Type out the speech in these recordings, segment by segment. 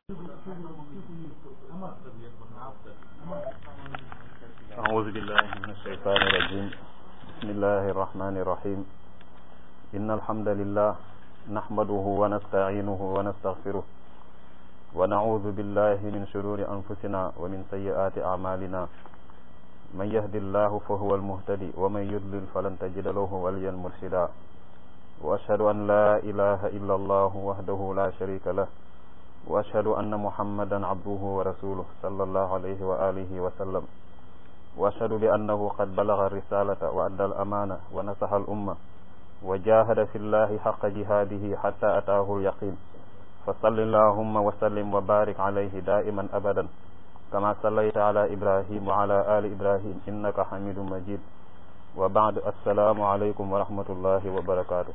أعوذ بالله من الشيطان الرجيم بسم الله الرحمن الرحيم إن الحمد لله نحمده ونستعينه ونستغفره ونعوذ بالله من شرور أنفسنا ومن سيئات أعمالنا من يهد الله فهو المهتدي ومن يضلل فلن تجد له وليا مرشدا وأشهد أن لا إله إلا الله وحده لا شريك له وأشهد أن محمدا عبده ورسوله صلى الله عليه وآله وسلم وأشهد بأنه قد بلغ الرسالة وأدى الأمانة ونصح الأمة وجاهد في الله حق جهاده حتى أتاه اليقين فصل اللهم وسلم وبارك عليه دائما أبدا كما صليت على إبراهيم وعلى آل إبراهيم إنك حميد مجيد وبعد السلام عليكم ورحمة الله وبركاته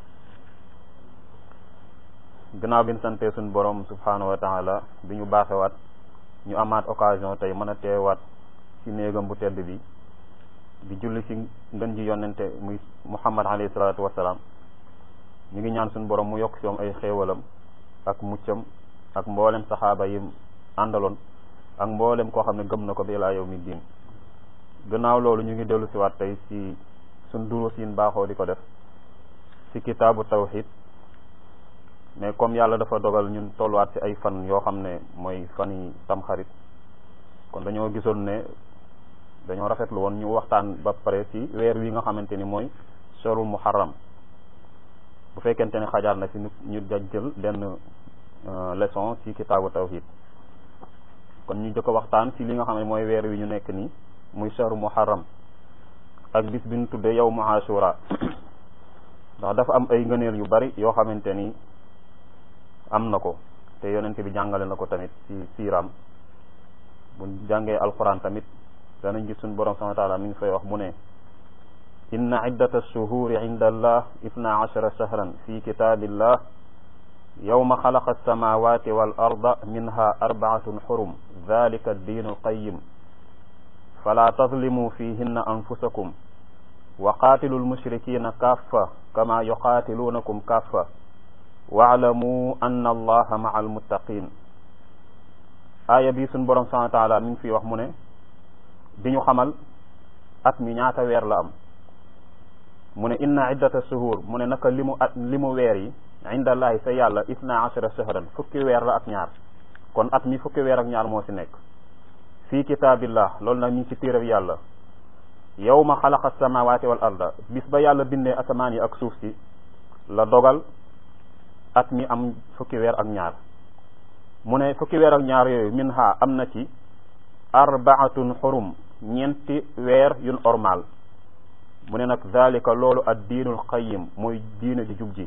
gannaaw bi ñu santee suñu borom subhanahu wa taala bi ñu baaxewaat ñu amaat occasion tey mën a teewaat ci néegam bu tedd bi di julli ci ngën ji yonente muy muhammad alayhi salaatu wasalaam ñu ngi ñaan suñu borom mu yokk ci moom ay xéewalam ak muccam ak mboolem saxaaba yi àndaloon ak mboolem koo xam ne gëm na ko bi laa yow mi diin gannaaw loolu ñu ngi dellu siwaat tey ci suñ duruus yin baaxoo di ko def ci kitaabu tawxid mais comme yàlla dafa dogal ñun tolluwaat ci ay fan yoo xam ne mooy fan yi tamxarit kon dañoo gisoon ne dañoo rafetlu woon ñu waxtaan ba pare ci weer wi nga xamante ni mooy shorul muharram bu fekkente ne xajaar na ci ñu daj jël benn leçon ci kitaabu tawhid kon ñu jëkk waxtaan ci li nga xam ne mooy weer wi ñu nekk nii muy shorul muharram ak bis bi ñu tuddee yow mu ashura ndax dafa am ay ngëneel yu bari yoo xamante ni am na ko te yonent bi jàngale na ko tamit ci siiraam bu jàngee alquran tamit danañ gis suñu borom subhanahu wa taala mi ngi fay wax mu ne inna iddata shuhuri inda allah itna ashara shahran fi kitabillah yawma xalaqa alsamawati wal arda minha arbaatun xurum dalika addiinu alqayim fala tadlimu fihinna anfusakum wa qaatilu almushrikina kaffa kama yuqaatilunakum kaffa waalamu anna allaha maa almuttaqin aaya bi suñ borom subhanahu wa taala mi ngi fi wax mu ne di ñu xamal at mi ñaata weer la am mu ne inna iddata shuhur mu ne naka li mu at li mu weer yi indallahi sa yàlla isna ashara shahran fukki weer la ak ñaar kon at mi fukki weer ak ñaar moo ci nekk fii kitaabillah loolu nag mi ngi ci téereb yàlla yawma xalaqa samawati wal arda bis ba yàlla bindee asamaan yi ak suuf si la dogal at mi am fukki weer ak ñaar mu ne fukki weer ak ñaar yooyu min ha am na ci arbaatun xurum ñeenti weer yun ormal mu ne nag zalika loolu ad diinul qayim mooy diine di jub ji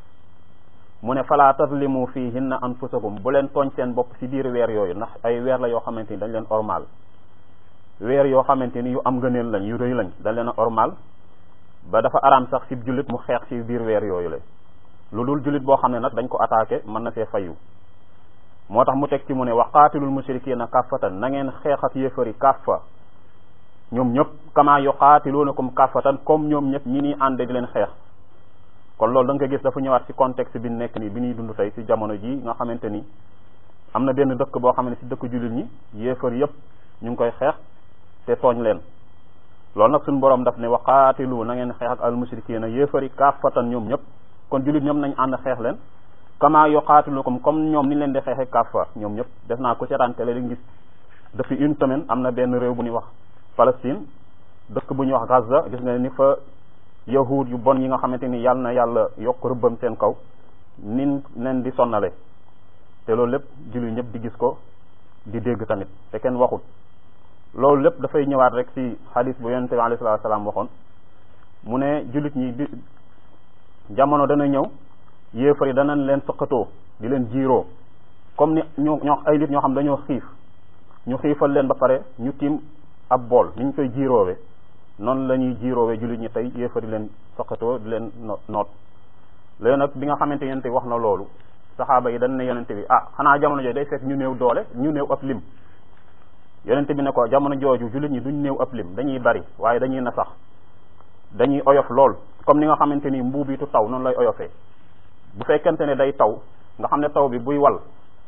mu ne fala tazlimu fihinna anfusakum bu leen tooñ seen bopp ci biir weer yooyu ndax ay weer la yoo xamante ni dañ leen ormal weer yoo xamante ni yu am ngëneel lañ yu rëy lañ dañ leen a ormal ba dafa araam sax ci jullit mu xeex ci biir weer yooyu la lu dul jullit boo xam ne nag dañ ko attaqué mën na see fayu moo tax mu teg ci mu ne wa qaatilul mushrikina kaffatan na ngeen xeex ak yéefari kaffa ñoom ñëpp kama yuqaatilunakum kaffatan comme ñoom ñëpp ñi nii ànd di leen xeex kon loolu da nga ko gis dafa ñëwaat ci contexte bi nekk nii bi ñuy dund tey ci jamono ji nga xamante ni am na benn dëkk boo xam ne ci dëkk jullit ñi yéefar yëpp ñu ngi koy xeex te tooñ leen loolu nag suñu borom daf ne wa qaatilu na ngeen xeex ak al mushrikina yéefari kaffatan ñoom ñëpp kon jullit ñoom nañ ànd xeex leen kama yuqaatilukum comme ñoom ni leen di xeexe kaffa ñoom ñëpp def naa ko seetaan télé di gis depuis une semaine am na benn réew bu ñuy wax Palestine dëkk bu ñuy wax Gaza gis nga ni fa yahud yu bon yi nga xamante ni yàlla na yàlla yokk rëbbam seen kaw nin leen di sonnale te loolu lépp jullit ñëpp di gis ko di dégg tamit te kenn waxut loolu lépp dafay ñëwaat rek ci hadis bu yonente bi alayhi salaatu salaam waxoon mu ne jullit ñi di jamono dana ñëw yéefar yi danañ leen sëqatoo di leen jiiroo comme ni ñoo ñoo ay nit ñoo xam dañoo xiif ñu xiifal leen ba pare ñu tiim ab bool ni ñu koy jiiroowe noonu la ñuy jiiroowe jullit ñi tey yéefar yi leen sëqatoo di leen noot léegi nag bi nga xamante yonente bi wax na loolu saxaaba yi dañ ne yonente bi ah xanaa jamono jooju day fekk ñu néew doole ñu néew ab lim yonente bi ne ko jamono jooju jullit ñi duñ néew ab lim dañuy bari waaye dañuy na sax dañuy oyof lool comme ni nga xamante ni mbuubitu taw noonu lay oyofee bu fekkente ne day taw nga xam ne taw bi buy wal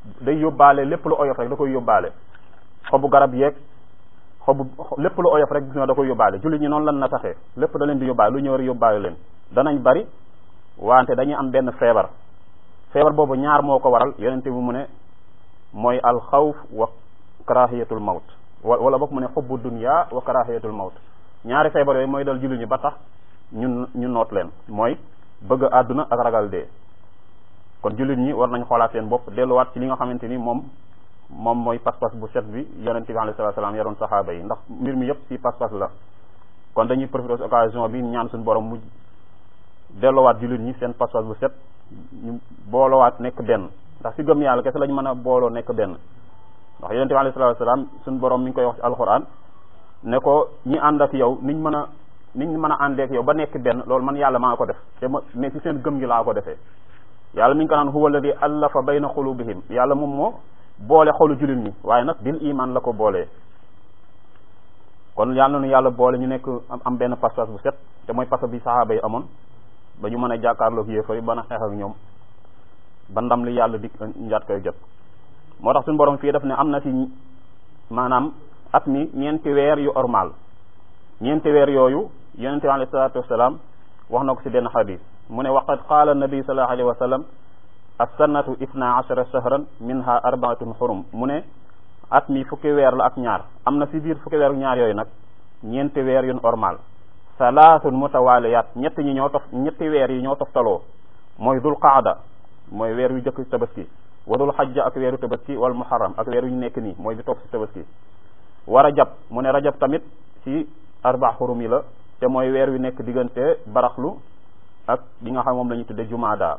day yóbbaale lépp lu oyof rek da koy yóbbaale xobu garab yeeg xobu lépp lu oyof rek gis nga da koy yóbbaale jullit ñi noonu lan na taxee lépp da leen di yóbbaale lu ñëw rek yóbbaale leen danañ bari wante dañuy am benn feebar feebar boobu ñaar moo ko waral yonente bi mu ne mooy alxawf wa karahiyatul mawt wala boog mu ne xubbu dunya wa karahiyatul mawt ñaari feebar yooyu mooy dal jullit ñi ba tax ñun ñu noot leen mooy bëgg àdduna ak ragal dee kon jullit ñi war nañ xoolaat seen bopp delluwaat ci li nga xamante ni moom moom mooy pas-pas bu set bi yonente bi alayhi salaatu salaam yaroon saxaaba yi ndax mbir mi yëpp ci pas-pas la kon dañuy profiter occasion bi ñaan suñu borom mu delluwaat jullit ñi seen pas-pas bu set ñu boolowaat nekk benn ndax ci gëm yàlla kese lañ mën a booloo nekk benn ndax yonente bi alayhi salaatu salaam suñu borom mi ngi koy wax ci alquran ne ko ñi ànd ak yow niñ mën a niñ mën a àndeek yow ba nekk benn loolu man yàlla maa ko def te ma mais ci seen gëm gi laa ko defee yàlla mi ngi ko naan huwa alladi allafa bayna xulubihim yàlla moom moo boole xolu jullit ñi waaye nag bil iman la ko boolee kon yàlla nu yàlla boole ñu nekk am benn pas-pas bu set te mooy pas bi saxaaba yi amoon ba ñu mën a jàkkaarloog yéefar yi ba na xeex ak ñoom ba ndam li yàlla di njaat koy jot moo tax suñu borom fii daf ne am na ci maanaam at mi ñeenti weer yu ormal ñeenti weer yooyu yonente bi alayhi salaatu wasalaam wax na ko ci benn xadis mu ne waqad qaala nabi sallallahu alayhi wa sallam as-sannatu ifna ashara shahran minha arbaatun xurum mu ne at mi fukki weer la ak ñaar am na ci biir fukki weer ak ñaar yooyu nag ñeenti weer yun ormal salaasun mutawaliyat ñett ñi ñoo tof ñetti weer yi ñoo toftaloo mooy dul qaada mooy weer yu jëkk tabaski wa dul xajja ak weeru tabaski wal muharram ak weer yu ñu nekk nii mooy bi topp ci tabaski wa rajab mu ne rajab tamit ci arba xurum yi la te mooy weer wi nekk diggante baraxlu ak li nga xam moom la ñuy tudde jumaada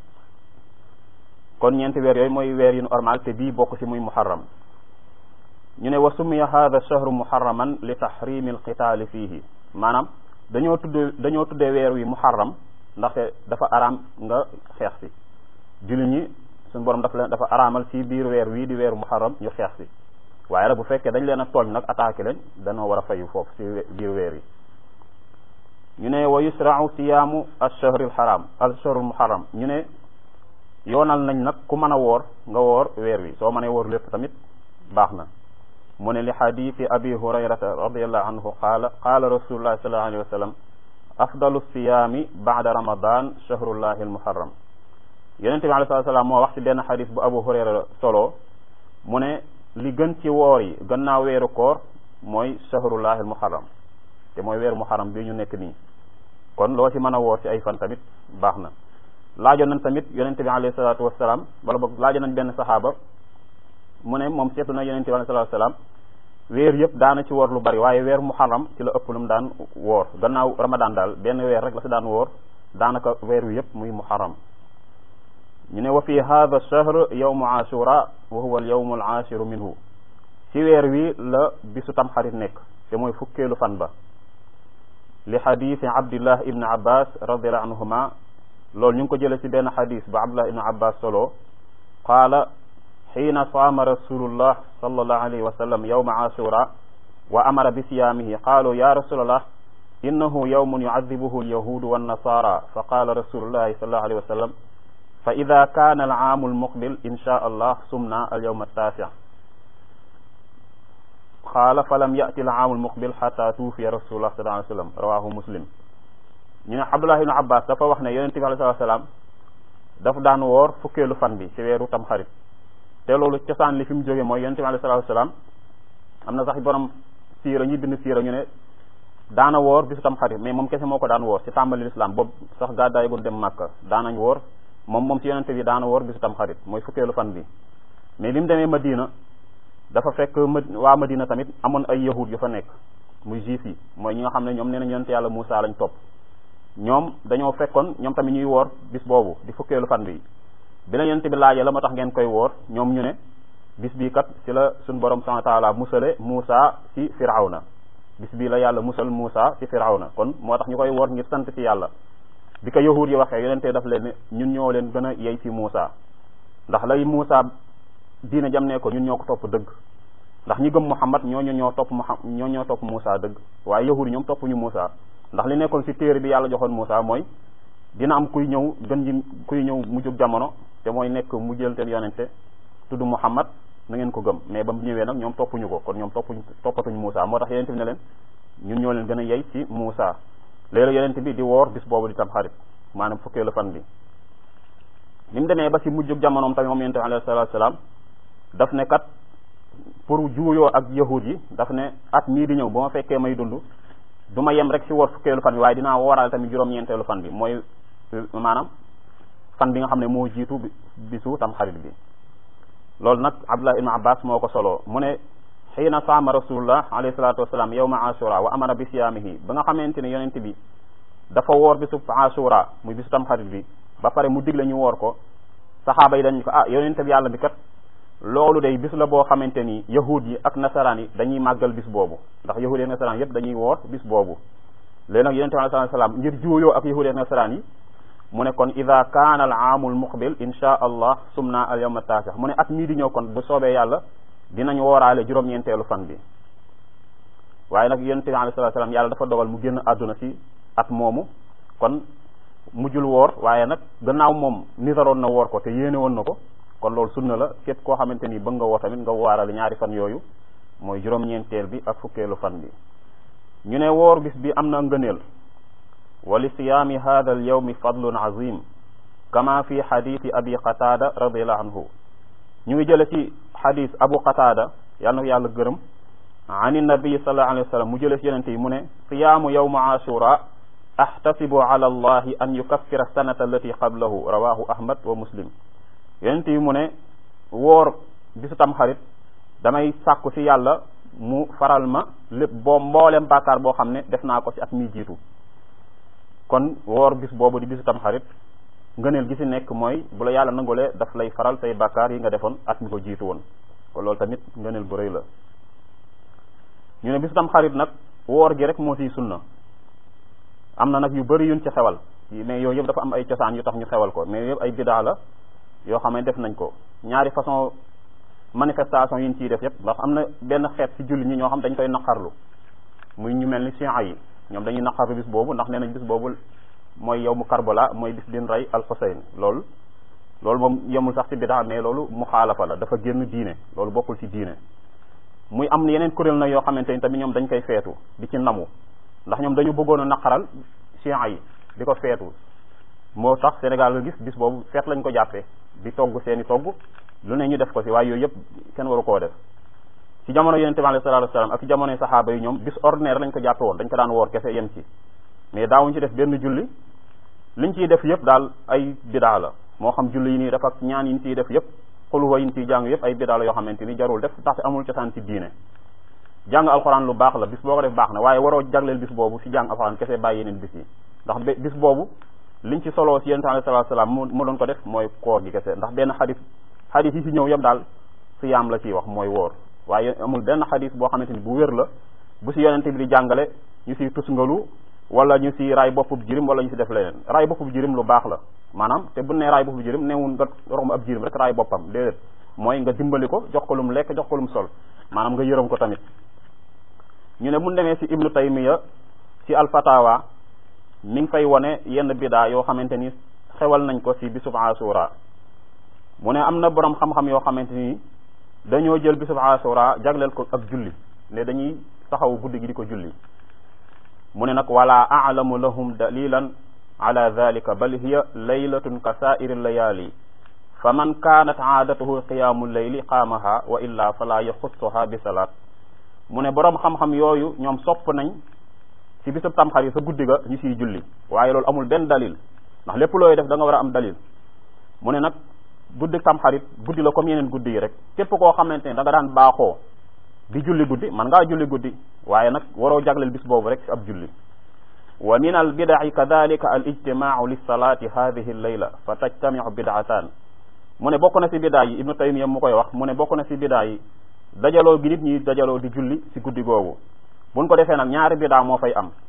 kon ñeenti weer yooyu mooy weer yu normal te bii bokk ci muy muharram ñu ne wa summiya hada shahru muharraman li tahrimi alqitaali fiihi maanaam dañoo tudd dañoo tuddee weer wi muharram ndaxte dafa araam nga xeex si jullit ñi suñu borom dafa leen dafa araamal ci biir weer wii di weeru muharram ñu xeex si waaye nag bu fekkee dañ leen a tooñ nag attaqué leen dañoo war a fayu foofu ci biir weer yi ñu ne wa yusra'u siyaamu ash-shahr al-haram ash-shahr al-muharram ñu ne yoonal nañ nag ku mën a woor nga woor weer wi soo mënee woor lépp tamit baax na mu ne li xadiisi abi hurayrata radiallahu anhu qaala qaala rasulullahi sallallahu alayhi wa sallam afdalu siyaami baada ramadan shahrullahi al-muharram yonente bi alayhi salaam moo wax ci benn xadis bu abu hurayra solo mu ne li gën ci woor yi gannaaw weeru koor mooy shahrullahi al-muharram te mooy weeru muharram bi ñu nekk nii kon loo ci mën a woor ci ay fan tamit baax na laajoon nañ tamit yonente bi alayhi salaatu wasalaam wala boog laajoon nañ benn saxaaba mu ne moom seetu na yonente bi alayhi salaatu wasalaam weer yëpp daana ci woor lu bari waaye weer muharram ci la ëpp lu mu daan woor gannaaw ramadan daal benn weer rek la si daan woor daanaka weer wi yëpp muy muharram ñu ne wa fi hadha shahr yawmu ashura wa huwa al yawmu al ashiru minhu ci weer wi la bisu tam xarit nekk te mooy fukkeelu fan ba li xadisi abdillah ibn abbas radiallahu anhuma loolu ñu ngi ko jële ci benn xadis ba abdullah ibn abbas solo qaala xiina saama rasulullah sallallahu alayhi wa sallam yawma ashura wa amara bi siyaamihi qaalu ya rasulallah innahu yawmun yucadibuhu alyahudu wannasara fa qaala rasulullahi sallallahu alayhi wa sallam fa ida kaana alaamu almuqbil insha allah sumna alyawma altaasi qaala fa lam yati alaamu almuqbil xata tuufiya rasulullah sallallahu alayhi wa sallam rawahu muslim ñu ne abdullah ibn abbas dafa wax ne yonente bi alayhi salaam dafa daan woor fukkeelu fan bi ci weeru tam xarit te loolu cosaan li fi mu jógee mooy yonente bi alayhi salaam am na sax borom siira ñi bind siira ñu ne daana woor bisu tam xarit mais moom kese moo ko daan woor ci tàmbali lislaam boobu sax gàddaay gu dem màkka daanañ woor moom moom ci yonente bi daana woor bisu tam xarit mooy fukkeelu fan bi mais bi mu demee madina dafa fekk waa madina tamit amoon ay yahud yu fa nekk muy juif yi mooy ñi nga xam ne ñoom nee nañ yonente yàlla Muusa lañ topp ñoom dañoo fekkoon ñoom tamit ñuy woor bis boobu di fukkeelu fan bi bi la yonente bi laajee la moo tax ngeen koy woor ñoom ñu ne bis bii kat ci la suñ borom subhanahu wa taala musale Muusa ci firawna bis bii la yàlla musal Muusa ci firawna kon moo tax ñu koy woor ngir sant ci yàlla bi ko yahuud yi waxee yonente daf leen ne ñun ñoo leen gën a yey ci Muusa ndax lay Muusa diine jam ne ko ñun ñoo ko topp dëgg ndax ñi gëm Muhammad ñooñu ñoo topp Muhammad ñoo ñoo topp Muusa dëgg waaye yahuud yi ñoom toppuñu Muusa ndax li nekkoon ci téere bi yàlla joxoon Muusa mooy dina am kuy ñëw gën ji kuy ñëw mu jóg jamono te mooy nekk mu jël teen yonente tudd Muhammad na ngeen ko gëm mais ba mu ñëwee nag ñoom toppuñu ko kon ñoom toppuñ toppatuñu Moussa moo tax yonent bi ne leen ñun ñoo leen gën a yey ci Moussa léeg-léeg yonent bi di woor bis boobu di tam xarit maanaam fukkeelu fan bi ni mu demee ba ci mujjug jamonoom tamit moom yonent bi alayhi salaatu salaam daf ne kat pour juuyoo ak yahud yi daf ne at mii di ñëw ba ma fekkee may dund du ma yem rek ci woor fukkeelu fan bi waaye dinaa wooraale tamit juróom-ñeenteelu fan bi mooy maanaam fan bi nga xam ne moo jiitu bisu tam xarit bi loolu nag abdullah ibn abbas moo ko solo mu ne xiina saama rasulullah alayhi salatu wasalaam yawma ashura wa amara bi siyaamihi ba nga xamante ne yonent bi dafa woor bisu ashura muy bisu tam xarit bi ba pare mu digle ñu woor ko saxaaba yi dañ ko ah yonent bi yàlla bi kat loolu day bis la boo xamante ni yahud yi ak nasaraan yi dañuy màggal bis boobu ndax yahud yi ak nasaraan yépp dañuy woor bis boobu léegi nag yonent bi alayhi salaam ngir juuyoo ak yahud yi ak nasaraan yi mu ne kon ida kaana al aamul muqbil insha allah sumna al yawma taasix mu ne at mii di ñëw kon bu soobee yàlla dinañ wooraale juróom-ñeenteelu fan bi waaye nag yonent bi alayhi salaam yàlla dafa dogal mu génn àdduna si at moomu kon mujjul woor waaye nag gannaaw moom nisaroon na woor ko te yéene woon na ko kon loolu sunna la képp koo xamante ni bëgg nga woor tamit nga wooraale ñaari fan yooyu mooy juróom-ñeenteel bi ak fukkeelu fan bi ñu ne woor bis bi am na ngëneel wa li siyaami hada al yawmi fadlun azim kama fi xaditi abi qatada radiallahu anhu ñu ngi jële ci xadis abu qatada yàlla na ko yàlla gërëm an nabi sallallahu alayhi wa sallam mu jële ci yonente yi mu ne siyaamu yawma ashura ahtasibu ala allahi an yukaffira sanata allati qablahu rawahu ahmad wa muslim yonente yi mu ne woor bisu tam xarit damay sàkku ci yàlla mu faral ma lépp boo mboolem bàkkaar boo xam ne def naa ko ci at mi jiitu kon woor bis boobu di bisu tam xarit ngëneel gi ci nekk mooy bu la yàlla nangulee daf lay faral say bàkkaar yi nga defoon at mi ko jiitu woon kon loolu tamit ngëneel bu rëy la ñu ne bisu tam xarit nag woor gi rek moo ciy sunna am na nag yu bëri yuñ ci xewal mais yooyu yëpp dafa am ay cosaan yu tax ñu xewal ko mais yëpp ay bidaa la yoo xam ne def nañ ko ñaari façon manifestation yi ñu ciy def yëpp ndax am na benn xeet ci julli ñi ñoo xam dañ koy naqarlu muy ñu mel ni chiites yi ñoom dañuy naqarlu bis boobu ndax nee nañ bis boobu mooy yow mu Karbala mooy bis bin rey al Xuseyn loolu loolu moom yemul sax ci bidaa mais loolu muxaalafa la dafa génn diine loolu bokkul ci diine muy am yeneen kuréel na yoo xamante ni tamit ñoom dañ koy feetu di ci namu ndax ñoom dañu bëggoon a naqaral chiites yi di ko feetu moo tax Sénégal nga gis bis boobu feet lañ ko jàppee di togg seeni togg lu ne ñu def ko ci waaye yooyu yëpp kenn waru koo def ci jamono yonente bi alayhi salaatu wasalaam ak ci jamonoy saxaaba yi ñoom bis ordinaire lañ ko jàppe woon dañ ko daan woor kese yem ci mais daawuñ ci def benn julli liñ ciy def yëpp daal ay bidaa la moo xam julli yi nii def ak ñaan yi ñu ciy def yëpp xuluwa yi ñu ciy jàng yëpp ay bidaa la yoo xamante ni jarul def ndaxte amul cosaan ci diine jàng alxuraan lu baax la bis boo ko def baax na waaye waroo jagleel bis boobu ci jàng alxuraan kese bàyyi yeneen bis yi ndax bis boobu liñ ci soloo ci yonente alayhi salaatu wasalaam mu mu doon ko def mooy koor gi kese ndax benn xadis xadis yi ci ñëw yëpp daal siyaam la ciy wax mooy woor waaye amul benn xadis boo xamante ni bu wér la bu ci yonente bi di jàngale ñu ciy tusngalu wala ñu ci raay boppub jirim wala ñu ci def leneen raay boppub jirim lu baax la maanaam te bu ne raay boppub jirim newul nga romb ab jirim rek raay boppam déedéet mooy nga dimbali ko jox ko lum lekk jox ko lum sol maanaam nga yërëm ko tamit ñu ne mun demee ci ibnu taymiya ci alfatawa mi ngi fay wone yenn bidaa yoo xamante ni xewal nañ ko ci bisub asura mu ne am na borom xam-xam yoo xamante ni dañoo jël bisub asura jagleel ko ak julli ne dañuy taxaw guddi gi di ko julli mu ne nag wala a'lamu lahum dalilan ala dhalika bal hiya laylatun ka sa'iri layali fa man kanat aadatuhu qiyaamu layli qaamaha wa illa fala yaxussuha bi salaat mu ne borom xam-xam yooyu ñoom sopp nañ ci bisub tamxarit sa guddi ga ñu siy julli waaye loolu amul benn dalil ndax lépp looy def da nga war a am dalil mu ne nag guddi tamxarit guddi la comme yeneen guddi yi rek képp koo xamante ne da nga daan baaxoo di julli guddi man ngaa julli guddi waaye nag waroo jagleel bis boobu rek ci ab julli wa min al bidaci kadalika al ijtimaau lilsalati hadihi llayla fa tajtamiu bidaatan mu ne bokk na si bidaa yi ibnu taymiya mu koy wax mu ne bokk na si bidaa yi dajaloo gi nit ñi dajaloo di julli si guddi googu buñ ko defee nag ñaari bidaa moo fay am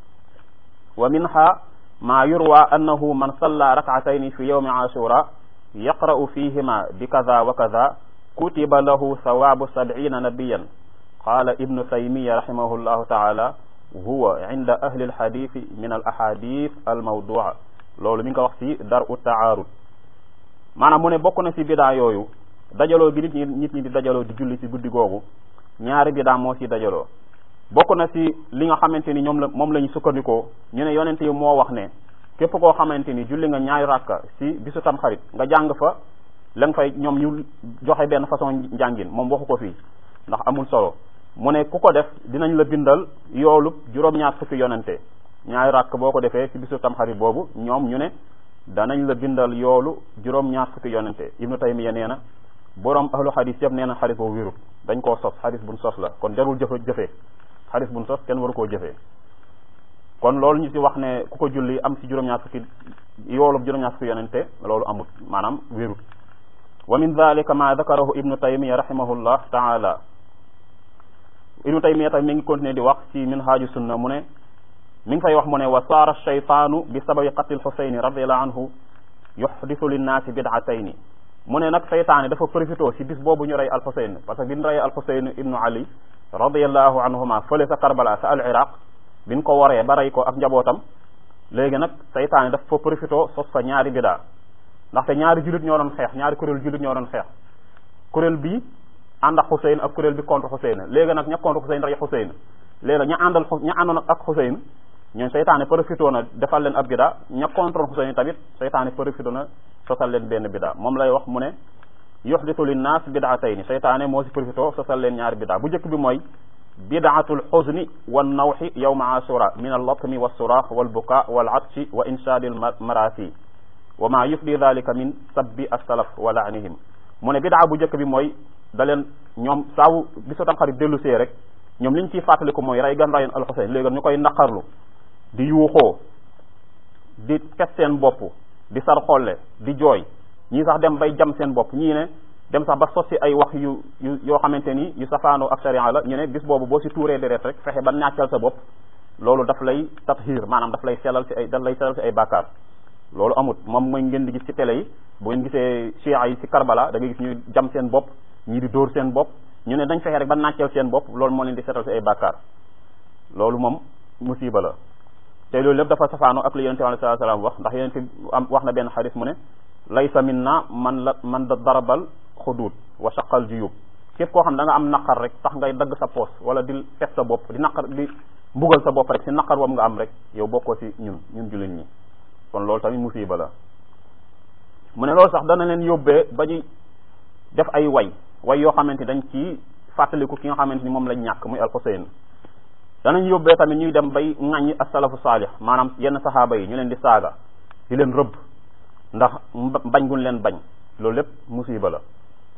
wa minha ma yurwa annahu man salla rak'atayni fi yawmi ashura yaqra'u fihima bi kaza wa kaza kutiba lahu sawabu sab'ina nabiyan qala ibnu taymiya rahimahullahu taala huwa inda ahli alhadithi min al ahadith al mawdua loolu mi ngi ko wax ci dar u taarud maanaam mu ne bokk na ci bidaa yooyu dajaloo gi nit ñi nit ñi di dajaloo di julli ci guddi googu ñaari bidaa moo ci dajaloo bokk na ci li nga xamante ni ñoom la moom la ñu sukkandikoo ñu ne yonent yi moo wax ne képp koo xamante ni julli nga ñaari rakka ci bisu tamxarit nga jàng fa la nga fay ñoom ñu joxe benn façon njàngin moom waxu ko fii ndax amul solo mu ne ku ko def dinañ la bindal yoolu juróom-ñaar fukki yonente ñaari rakk boo ko defee ci bisu tamxarit boobu ñoom ñu ne danañ la bindal yoolu juróom-ñaar fukki yonente ibnu taymiya nee na boroom ahlu xadis yëpp nee na xadis boobu wérut dañ koo sos xadis buñ sos la kon jarul jëfe jëfee xadis buñ sos kenn waru koo jëfee kon loolu ñu ci wax ne ku ko julli am ci juróom-ñaar fukki yoolu juróom-ñaar fukki yonente loolu amut maanaam wérut wa min dalika ma dakarahu ibnu taymiya rahimahullah taala ibnu taymiya tamit mi ngi continuer di wax ci minhaaju sunna mu ne mi ngi fay wax mu ne wa saara shaytaanu bi sababi qatlil xusayni radiallahu anhu yuxdisu linnaasi bidatayni mu ne nag seytaane dafa profité ci bis boobu ñu rey alxusayn parce que bi ñu rey alxusayn ibnu ali radiallahu anhuma fële sa karbala sa al iraq bi ñu ko waree ba rey ko ak njabootam léegi nag seytaane dafa fa profité sos fa ñaari bidaa ndaxte ñaari jullit ñoo doon xeex ñaari kuréel jullit ñoo doon xeex kuréel bi ànd ak Xuseyn ak kuréel bi contre Xuseyn léegi nag ña contre Xuseyn rey Xuseyn léegi ña àndal ña àndoon ak Xuseyn ñoom seytaane profité na defal leen ab bida ña contre Xuseyn tamit seytaane profité na sosal leen benn bida moom lay wax mu ne yuxditu linnaas bidaatayni seytaane moo si profité sosal leen ñaari bida bu njëkk bi mooy bidaatul xuzni wan nawxi yawma asura min allatmi walsuraax walbuka walatshi wa inshaadil marasi wa ma yufdi dalika min sabbi assalaf wa laanihim mu ne bidaa bu njëkk bi mooy da leen ñoom saabu bisu tamxarit dellu see rek ñoom li ñu ciy fàttaliku mooy rey gan rayoon alxuseyn léegi ñu koy naqarlu di yuuxoo di pes seen bopp di sar xolle di jooy ñii sax dem bay jam seen bopp ñii ne dem sax ba sosi ay wax yu yu yoo xamante ni yu safaanoo ak sharia la ñu ne bis boobu boo si tuuree deret rek fexe ba nàccal sa bopp loolu daf lay tathir maanaam daf lay selal ci ay daf lay selal ci ay bàkkaar loolu amut moom mooy ngeen di gis ci télé yi bu ngeen gisee chia yi ci Karbala da ngay gis ñuy jam seen bopp ñii di dóor seen bopp ñu ne dañ fexe rek ba nàccal seen bopp loolu moo leen di setal ci ay bàkkaar loolu moom musiba la te loolu lépp dafa safaano ak li yonente bi alayhi salaam wax ndax yonente am wax na benn xadis mu ne laysa minna man la man da darabal xuduud wa shaqal juyub képp koo xam da nga am naqar rek tax ngay dagg sa poos wala di fet sa bopp di naqar di mbugal sa bopp rek si naqar wam nga am rek yow bokkoo si ñun ñun jullit ñi kon loolu tamit musiba la mu ne loolu sax dana leen yóbbee ba ñu def ay way way yoo xamante dañ ci fàttaliku ki nga xamante ni moom lañ ñàkk muy alxuseyn danañ yóbbee tamit ñuy dem bay ŋàññi asalafu saalih maanaam yenn saxaaba yi ñu leen di saaga di leen rëbb ndax bañ guñ leen bañ loolu lépp musiba la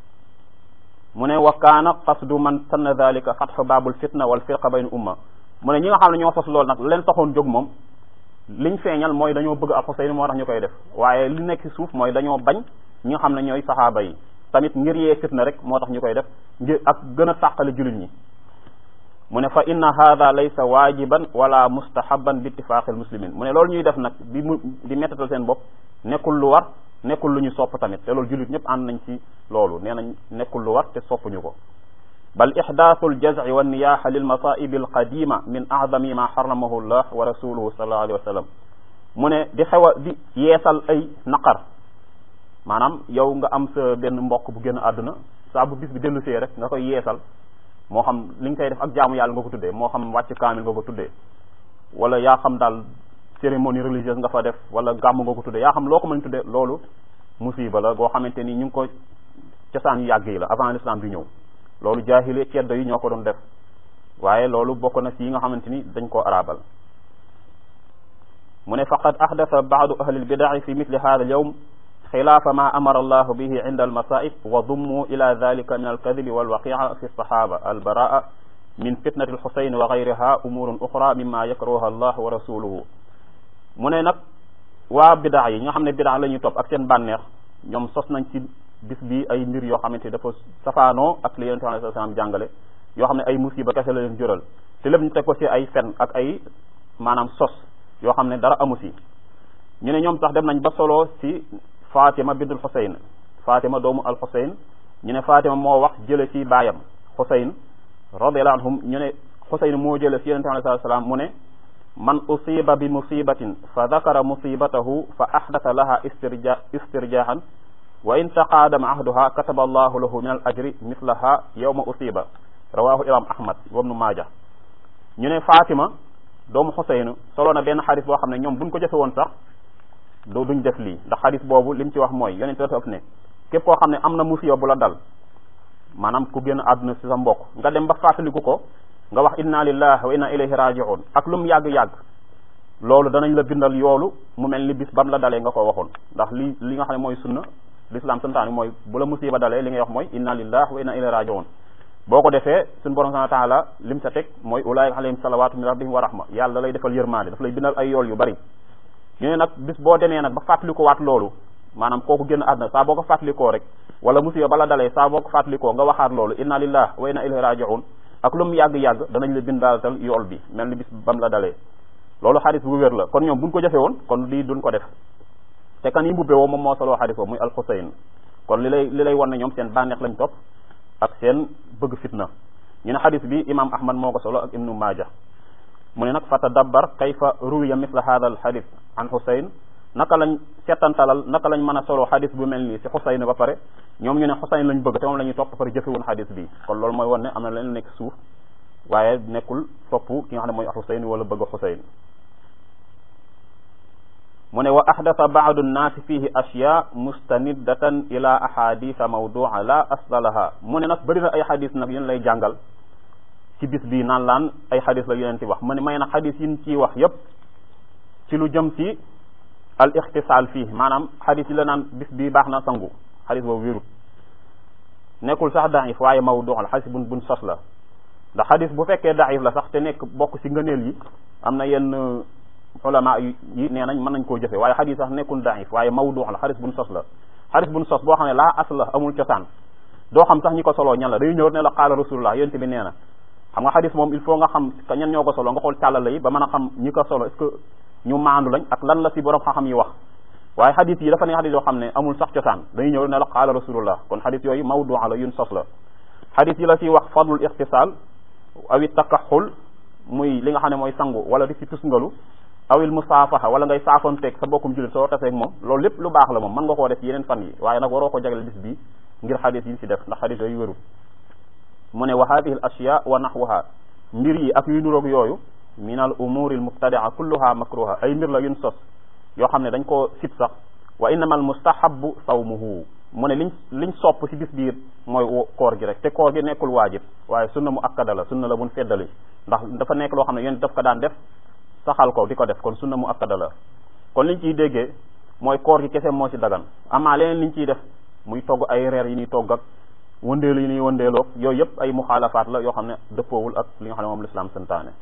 mu ne wa kaana qasdu man sanna dalika fatxu baabul fitna wal firqa bayna umma mu ne ñi nga xam ne ñoo sos loolu nag leen taxoon jóg moom liñ feeñal mooy dañoo bëgg al Xuseyn moo tax ñu koy def waaye li nekk ci suuf mooy dañoo bañ ñi nga xam ne ñooy saxaaba yi tamit ngir yee fitna rek moo tax ñu koy def ngir ak gën a tàqale jullit ñi mu ne fa inna hada laysa waajiban wala mustahaban bi ittifaqil muslimin mu ne loolu ñuy def nag di mu di mettatal seen bopp nekkul lu war nekkul lu ñu sopp tamit te loolu jullit ñëpp ànd nañ ci loolu nee nañ nekkul lu war te soppuñu ko bal ixdaathu aljazci wa niyaha lilmasaibi alqadima min acdami ma xaramahu llah wa rasuluhu sallallahu alayhi wa sallam mu ne di xew a di yeesal ay naqar maanaam yow nga am sa benn mbokk bu génn àdduna saa bu bis bi dellu see rek nga koy yeesal moo xam li nga koy def ak jaamu yàlla nga ko tuddee moo xam wàcc kaamil nga ko tuddee wala yaa xam daal cérémonie religieuse nga fa def wala gàmm nga ko tuddee yaa xam loo ko mën tuddee loolu musiba la goo xamante ni ñu ngi ko cosaan yu yàgg yi la avant l'islam bi ñëw loolu jaahile ceddo yi ñoo ko doon def waaye loolu bokk na ci yi nga xamante ni dañ koo arabal mu ne faqad ahdatha baadu ahli lbidaci fi mithli hada alyawm xilaafa ma amara allahu bihi inda almasaib wa dummu ila dalika min alkadibi walwaqica fi lsahaba albaraa min fitnati alxusayn wa gayriha umurun uxra mima yakrahuha allah wa rasuluhu mu ne nag waa bidaa yi nga xam ne bidaa la ñuy topp ak seen bànneex ñoom sos nañ ci bis bi ay mbir yoo xamante ni dafa safaanoo ak li yonente alayhi salaam jàngale yoo xam ne ay musiba kese la leen jural te lépp ñu teg ko ci ay fen ak ay maanaam sos yoo xam ne dara amu si ñu ne ñoom sax dem nañ ba solo ci Fatima bintul Xuseyn Fatima doomu al Xuseyn ñu ne Fatima moo wax jële ci baayam Xuseyn radiyallahu anhum ñu ne Xuseyn moo jële ci yonente alayhi salaam mu ne man usiba bi musibatin fa dakara musibatahu fa ahdatha laha istirja istirjahan wa in taqaadama ahduha kataba allahu lahu min al ajri mislaha yawma usiba rawahu imam ahmad wabnu maaja ñu ne Fatima doomu Xuseynu solo na benn xadis boo xam ne ñoom buñ ko jëfe woon sax doo duñ def lii ndax xadis boobu lim ci wax mooy yonente dafa ëpp ne képp koo xam ne am na musiba bu la dal maanaam ku génn àdduna si sa mbokk nga dem ba fàttaliku ko nga wax inna lillahi wa inna ilayhi raji'un ak lu mu yàgg-yàgg loolu danañ la bindal yoolu mu mel ni bis bam la dalee nga ko waxoon ndax li li nga xam ne mooy sunna l'islam santaani mooy bu la musiba dalee li ngay wax mooy inna lillahi wa inna ilayhi raji'un boo ko defee suñu borom subhanahu wa ta'ala lim sa teg mooy ulaika alayhim salawatu min rabbihim wa rahma yàlla da lay defal yërmaande daf lay bindal ay yool yu bari ñu ne nag bis boo demee nag ba fàttalikoo waat loolu maanaam kooku génn àdduna saa boo ko fàttalikoo rek wala musiba bala dalee saa boo ko fàttalikoo nga waxaat loolu inna lillahi wa inna ilayhi raji'un ak lu mu yàgg-yàgg danañ la bindaatal yool bi mel ni bis bam la dalee loolu xadis bu wér la kon ñoom buñ ko jëfe woon kon lii duñ ko def te kan yi mbubbe woo moom moo soloo xadis boobu muy alxusayn kon li lay li lay wan ne ñoom seen bànneex lañ topp ak seen bëgg fitna ñu ne xadis bi imam ahmad moo ko solo ak ibnu maaja mu ne nag fa tadabbar kayfa ruwiya misla hada al xadis an xusayn naka lañ settantalal naka lañ mën a solo xadis bu mel nii si xusayn ba pare ñoom ñu ne xusayn lañ bëgg te moom la ñuy topp pare jëfewun xadis bi kon loolu mooy wan ne am na leen nekk suuf waaye nekkul topp ki nga xam ne mooy xusayn wala bëgg xusayn mu ne wa ahdatha baadu nnaasi fihi ashya mustaniddatan ila ahaditha mawdua la asla laha mu ne nag bëri na ay xadis nag yéen lay jàngal ci bis bii naan laan ay xadis la yeneen ti wax mu ne may nag xadis yin ciy wax yépp ci lu jëm ci al ixtisaal fii maanaam xadis yi la naan bis bii baax na sangu xadis boobu wérut nekkul sax daif waaye mawdu la xadis buñ buñ sos la ndax xadis bu fekkee daif la sax te nekk bokk ci ngëneel yi am na yenn ulama yi nee nañ mën nañ koo jëfe waaye xadis sax nekkul daif waaye mawdu la xadis buñ sos la xadis buñ sos boo xam ne laa as la amul cosaan doo xam sax ñi ko soloo ñan la day ñëw ne la qaala rasulullah yonent bi nee na xam nga xadis moom il faut nga xam ñan ñoo ko solo nga xool càllala yi ba mën a xam ñi ko solo est-ce que ñu maandu lañ ak lan la ci borom xam-xam yi wax waaye xadis yi dafa ne xadis yoo xam ne amul sax cosaan dañuy ñëw ne la qaala rasulullah kon xadis yooyu mawdu la yun sos la xadis yi la ci wax fadlul ixtisaal awi takaxul muy li nga xam ne mooy sangu wala di ci tusngalu awil musaafaha wala ngay saafonteeg sa bokkum jullit soo taseeg moom loolu lépp lu baax la moom mën nga koo def yeneen fan yi waaye nag waroo ko jagleel bis bi ngir xadis yi ci def ndax xadis yooyu wérul mu ne wa hadihi al ashya wa nahwaha mbir yi ak yu nuroog yooyu min al umuri al mubtadia kulluha makruha ay mbir la yun sos yoo xam ne dañ koo sib sax wa innama al mustahabu sawmuhu mu ne liñ liñ sopp ci bis biir mooy koor gi rek te koor gi nekkul waajib waaye sunna mu akkada la sunna la buñ feddali ndax dafa nekk loo xam ne yéen daf ko daan def saxal ko di ko def kon sunna mu akkada la kon liñ ciy déggee mooy koor gi kese moo ci dagan amaa leneen liñ ciy def muy togg ay reer yi ñuy togg ak wëndeelu yi ñuy wëndeeloog yooyu yëpp ay muxaalafaat la yoo xam ne dëppoowul ak li nga xam ne moom l'islam santaane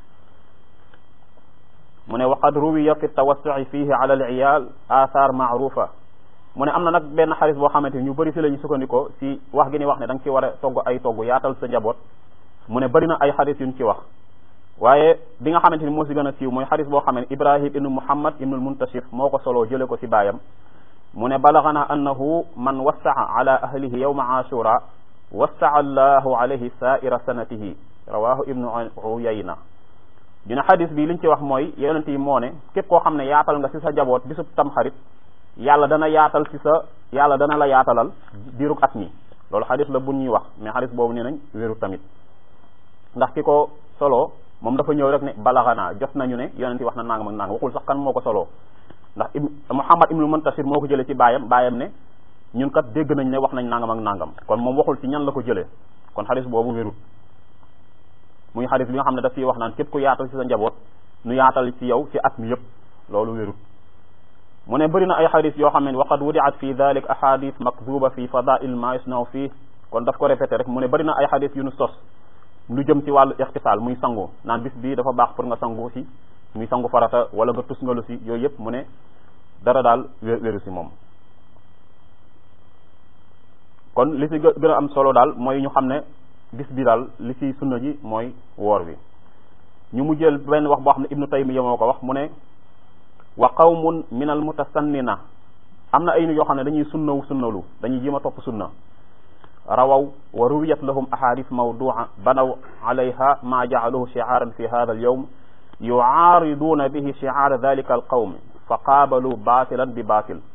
mu ne waqad ruwiya fi tawassu'i fihi ala al iyal athar maarufa mu ne am na nag benn xaris boo xamante ni ñu bëri si la ñu sukkandikoo si wax gi ni wax ne da nga ci war a togg ay togg yaatal sa njaboot mu ne bëri na ay xaris yuñ ci wax waaye bi nga xamante ni moo si gën a siiw mooy xaris boo xam ne ibrahim ibnu muhammad ibnu muntashir moo ko soloo jële ko si baayam mu ne balagana annahu man wassaa ala ahlihi yawma ashura wassaa allahu alayhi sa'ira sanatihi rawahu ibnu uyayna dina xadis bi liñ ci wax mooy yonent yi moo ne képp koo xam ne yaatal nga si sa jaboot bisub tam xarit yàlla dana yaatal si sa yàlla dana la yaatalal diirug at mi loolu xadis la bu ñuy wax mais xadis boobu nee nañ wéru tamit ndax ki ko solo moom dafa ñëw rek ne balaxanaa jot nañu ne yonent yi wax na nangam ak nangam waxul sax kan moo ko soloo ndax Muhammad ibnu Muntasir moo ko jëlee ci baayam baayam ne ñun kat dégg nañ ne wax nañ nangam ak nangam kon moom waxul ci ñan la ko jëlee kon xadis boobu wérut muy xadis bi nga xam ne daf ciy wax naan képp ku yaatal ci sa njaboot nu yaatal ci yow ci at mi yëpp loolu wérut mu ne bëri na ay xadis yoo xam ne waqad wudiat fi dalik ahadith makduba fi fadail ma yusnaw fii kon daf ko répété rek mu ne bëri na ay xadis yu nu sos lu jëm ci wàllu ixtisaal muy sangu naan bis bii dafa baax pour nga sangu si muy sangu farata wala nga tus ngalu si yooyu yëpp mu ne dara daal wéru si moom kon li si gën a am solo daal mooy ñu xam ne bis bi daal li ci sunna ji mooy woor wi ñu mu jël benn wax boo xam ne ibnu taymiya moo ko wax mu ne wa qawmun min al mutasannina am na ay nit yoo xam ne dañuy sunnawu sunnalu dañuy jéem a topp sunna rawaw wa ruwiyat lahum ahadith mawdua banaw alayha ma jaaluhu shi'aaran fi hadha al yawm yu'aariduna bihi shi'aar dhalika al qawm fa qaabalu baatilan bi baatil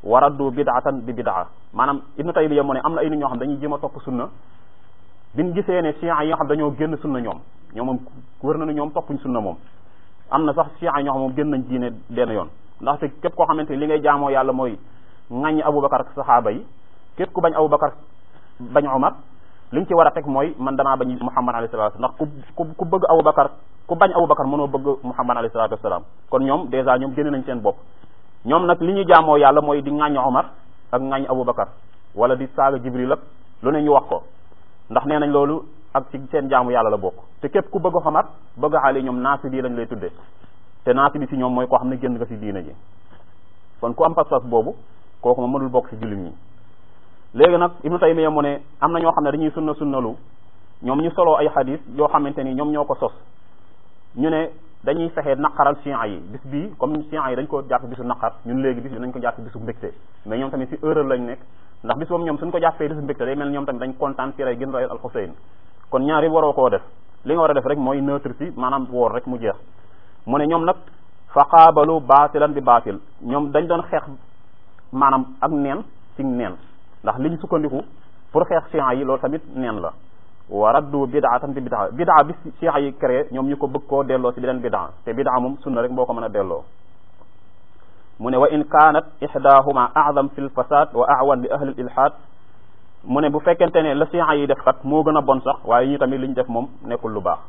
wa raddu bid'atan bi bid'a maanaam ibnu taymiya mu ne am na ay nit ñoo xam dañuy jéem a topp sunna biñ gisee ne chiites yi nga xam dañoo génn sunna ñoom ñoom moom wër na ne ñoom toppuñ sunna moom am na sax chiites yi ñoo xam moom génn nañ diine benn yoon ndaxte képp koo xamante ni li ngay jaamoo yàlla mooy ŋàññi abubakar ak saxaaba yi képp ku bañ abubakar bañ omar li nga ci war a teg mooy man damaa bañ muhammad alayhi salatu ndax ku ku ku bëgg abubakar ku bañ abubakar mënoo bëgg muhammad alayhi salatu wasalaam kon ñoom dèjà ñoom génn nañ seen bopp ñoom nag li ñu jaamoo yàlla mooy di ŋàññi omar ak ŋàññi abubakar wala di saaga jibril ak lu ne ñu wax ko ndax nee nañ loolu ak ci seen jaamu yàlla la bokk te képp ku bëgg xamar bëgg xaali ñoom naasi bii lañ lay tudde te naasi bi si ñoom mooy koo xam ne génn nga si diina ji kon ku am pas-pas boobu kooku ma mënul bokk si jullit ñi léegi nag ibnu taymiya mu ne am na ñoo xam ne dañuy sunna sunnalu ñoom ñu soloo ay xadis yoo xamante ni ñoom ñoo ko sos ñu ne dañuy fexe naqaral chiites yi bis bii comme chiites yi dañ ko jàpp bisu naqar ñun léegi bis bi dañ ko jàpp bisu mbégte mais ñoom tamit si erreur lañ nekk ndax bis boobu ñoom suñ ko jàppee bisu mbégte day mel ñoom tamit dañ kontaan ci rey gën rayal al Xuseyn kon ñaar yi waroo koo def li nga war a def rek mooy neutre si maanaam woor rek mu jeex mu ne ñoom nag fa qaabalu baatilan bi baatil ñoom dañ doon xeex maanaam ak neen ci neen ndax liñ sukkandiku pour xeex chiites yi loolu tamit neen la wa raddu bidaatan bi bidaa bidaa bi chiites yi créé ñoom ñu ko bëgg koo delloo si beneen bidaa te bidaa moom sunna rek boo ko mën a delloo mu ne wa in kaanat ihdahuma a'zam fi lfasad wa a'wan li ahli ilhaad mu ne bu fekkente ne la chiites yi def kat moo gën a bon sax waaye ñu tamit li ñu def moom nekkul lu baax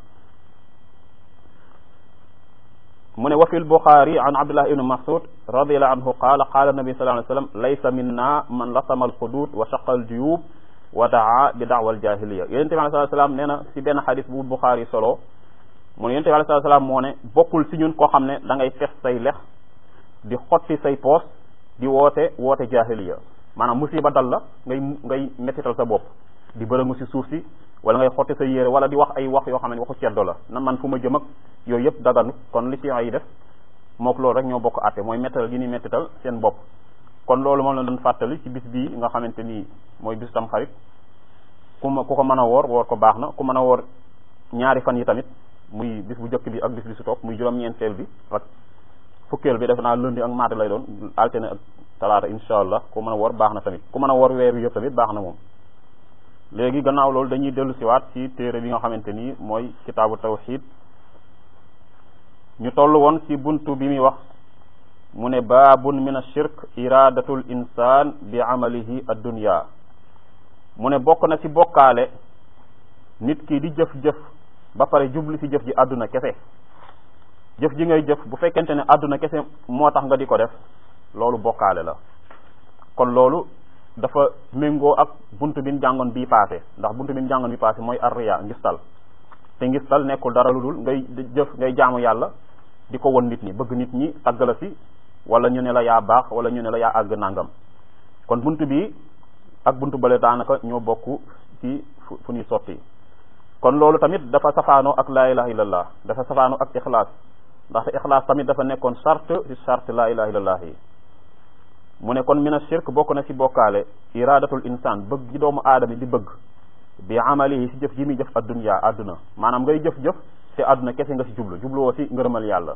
mu ne wa fi lbuxaari an abdullah ibni masud radiallahu anhu qaala qaala nabi sallallahu alayhi wa sallam laysa minna man lasama alxudud wa shaqa aljuyub wa daa bi daawa aljahiliya yonente bi alayhi salaam nee na si benn xadis bu buxaari solo mu ne yonente bi alayhi salaam moo ne bokkul si ñun koo xam ne da ngay fes say lex di xotti say poos di woote woote jahiliya maanaam musiba dal la ngay ngay mettital sa bopp di bërëngu si suuf si wala ngay xotti sa yére wala di wax ay wax yoo xam ne waxu ceddo la na man fu ma jëm ak yooyu yëpp daganu kon li ci yi def mook loolu rek ñoo bokk àtte mooy mettital gi ni mettital seen bopp kon loolu moom la doon fàttali ci bis bii nga xamante nii mooy bis tam xarit ku ma ku ko mën a woor woor ko baax na ku mën a woor ñaari fan yi tamit muy bis bu njëkk bi ak bis bi su topp muy juróom-ñeenteel bi ak fukkeel bi def naa lundi ak mardi lay doon altine ak talaata insha allah ku mën a woor baax na tamit ku mën a woor weer wi yëpp tamit baax na moom léegi gannaaw loolu dañuy dellu siwaat ci téere bi nga xamante nii mooy kitaabu tawxid ñu toll woon ci buntu bi muy wax mu ne baabun min ashirk iradatul insan bi amalihi addunya mu ne bokk na ci bokkaale nit ki di jëf-jëf ba pare jublu ci jëf ji àdduna kese jëf ji ngay jëf bu fekkente ne àdduna kese moo tax nga di ko def loolu bokkaale la kon loolu dafa méngoo ak buntu bi ñu jàngoon bii paase ndax buntu bi ñu jàngoon bii paase mooy arriya ngistal te ngistal nekkul dara lu dul ngay jëf ngay jaamu yàlla di ko won nit ñi bëgg nit ñi tagg la si wala ñu ne la yaa baax wala ñu ne la yaa àgg nangam kon buntu bi ak buntu bale daanaka ñoo bokk ci fu fu ñuy sotti kon loolu tamit dafa safaanoo ak laa ilaha illallah dafa safaanoo ak ixlaas ndaxte ixlaas tamit dafa nekkoon charte ci charte laa ilaha illallah yi mu ne kon mina shirk bokk na ci bokkaale iradatul insan bëgg gi doomu aadama di bëgg bi amalihi si jëf ji muy jëf addunya àdduna maanaam ngay jëf-jëf te àdduna kese nga si jublu jubluwoo si ngërëmal yàlla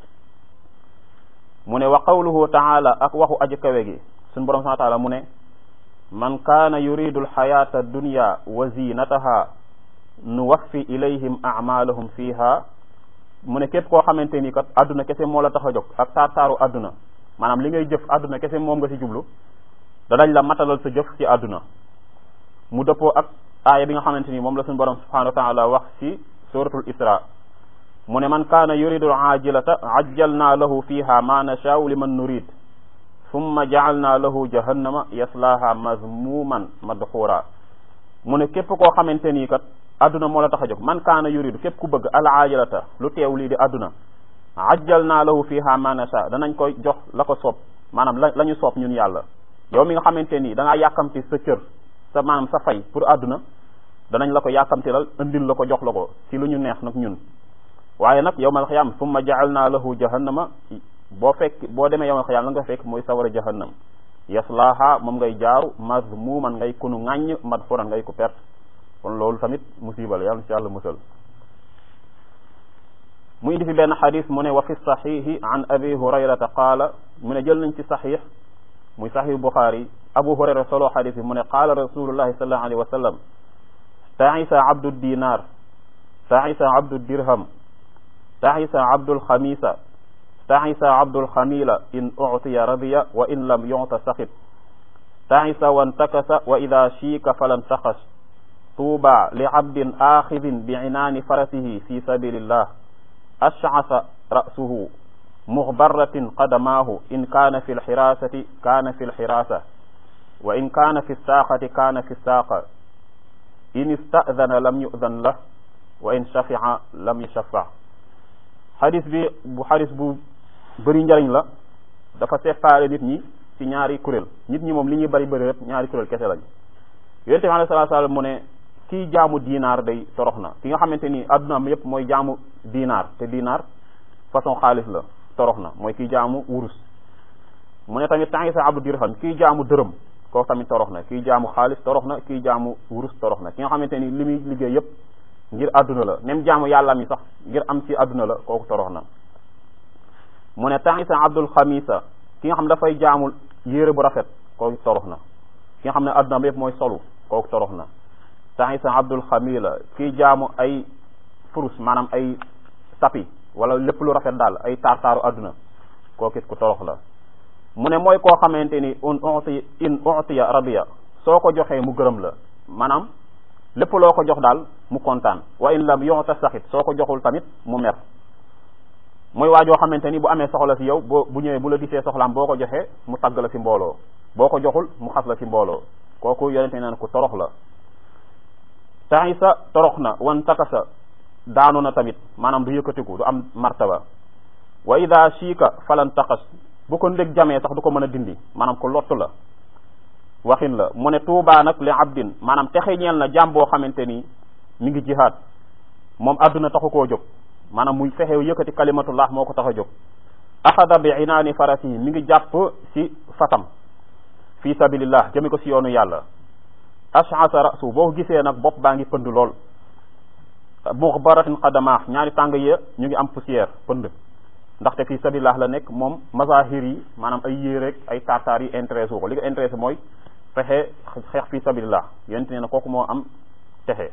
mu ne wa qawluhu taala ak waxu aji kawe gi suñu borom subhanahu wa taala mu ne man kaana yuridu alxayata addunya wa zinataha nuwaffi ilayhim amalahum fiha mu ne képp koo xamante ni kat àdduna kese moo la tax a jóg ak taar taaru àdduna maanaam li ngay jëf àdduna kese moom nga ci jublu danañ la matalal sa jëf ci àdduna mu dëppoo ak aaya bi nga xamante ni moom la suñu borom subhanahu wa taala wax ci suratul isra mu ne man kaana yuridu ajilata ajjalna lahu fiha ma nashaau liman nurid summa jaalna lahu jahannama yaslaha mazmuman madxura mu ne képp koo xamante nii kat àdduna moo la tax a jóg man kaana yuridu képp ku bëgg al ajilata lu teew lii di àdduna ajjal naa lahu fiha ma nasha danañ koy jox la ko soob maanaam la la ñu soob ñun yàlla yow mi nga xamante nii da ngaa yàkkamti sa cër sa maanaam sa fay pour àdduna danañ la ko yàkkamtilal indil la ko jox la ko ci lu ñu neex nag ñun waaye nag yawmal xiyaam summa jaal naa lahu jahannama boo fekk boo demee yawmal xiyaam la nga fekk mooy sawara jahannam yaslaha moom ngay jaaru mazmuman ngay kunu ŋàññ madfuran ngay ko perte kon loolu tamit musiba la yàlla ci yàlla musal mu indi fi benn xadis mu ne wa fi saxiixi an abi hurayrata qaala mu ne jël nañ ci saxiix muy sahih buxaari abu hurayra solo xadis bi mu ne qaala rasulullahi sallallahu alayhi wa sallam taisa abdu dinar taisa abdu dirham taisa abdul xamisa taisa abdul xamila in utiya radiya wa in lam yuta saxit taisa wantakasa wa ida shiika falan taxas tuuba li abdin axidin bi inaani farasihi fi sabilillah ashcasa ra'suhu muxbaratin qadamaahu in kaana fi lxiraasati kaana fi lxiraasa wa in kaana fi saaxati kaana fi saaqa in istadana lam yudan lah wa in shafica lam yushafac xadis bi bu xadis bu bëri njëriñ la dafa séparé nit ñi ci ñaari kuréel nit ñi moom li ñuy bëri bëri rek ñaari kuréel kese lañ yonente bi alayhi salaatu salaam mu ne kii jaamu diinaar day torox na ki nga xamante ni addunaam yépp mooy jaamu diinaar te diinaar façon xaalis la torox na mooy kii jaamu wurus mu ne tamit temps sa abdu dirham kii jaamu dërëm kooku tamit torox na kii jaamu xaalis torox na kii jaamu wurus torox na ki nga xamante ni li muy liggéey yépp ngir àdduna la même jaamu yàlla mi sax ngir am ci àdduna la kooku torox na mu ne temps sa abdul xamisa ki nga xam dafay jaamu yére bu rafet kooku torox na ki nga xam ne àdduna bi yépp mooy solu kooku torox na temps sa abdul xamila kii jaamu ay furus maanaam ay tapi wala lépp lu rafet daal ay taar-taaru àdduna kooku it ku torox la mu ne mooy koo xamante ni un uti in utiya radiya soo ko joxee mu gërëm la maanaam lépp loo ko jox daal mu kontaan wa in lam yuta saxit soo ko joxul tamit mu mer mooy waa joo xamante ni bu amee soxla si yow boo bu ñëwee bu la gisee soxlaam boo ko joxee mu tagg la si mbooloo boo ko joxul mu xas la si mbooloo kooku yonente neen ku torox la taisa torox na wan takasa daanu na tamit maanaam du yëkkatiku du am martaba wa ida shiika falan taxas bu ko ndég jamee sax du ko mën a dindi maanaam ko lottu la waxin la mu ne tuubaa nag li abdin maanaam texe ñeel na jàmm boo xamante ni mi ngi jihaad moom adduna taxu koo jóg maanaam muy fexe yëkkati kalimatullah moo ko tax a jóg axada bi inaani farasihi mi ngi jàpp ci fatam fi sabilillah jëmi ko ci yoonu yàlla ashasa rasu boo ko gisee nag bopp baa ngi pënd lool muxbaratin qadamaax ñaari tàng ya ñu ngi am poussière pënd ndaxte fi sabilillah la nekk moom mazahir yi maanaam ay yéeréeg ay tartar yi intéressé wu ko li ko intéressé mooy fexe xeex fi sabilillah yonent nee na kooku moo am texe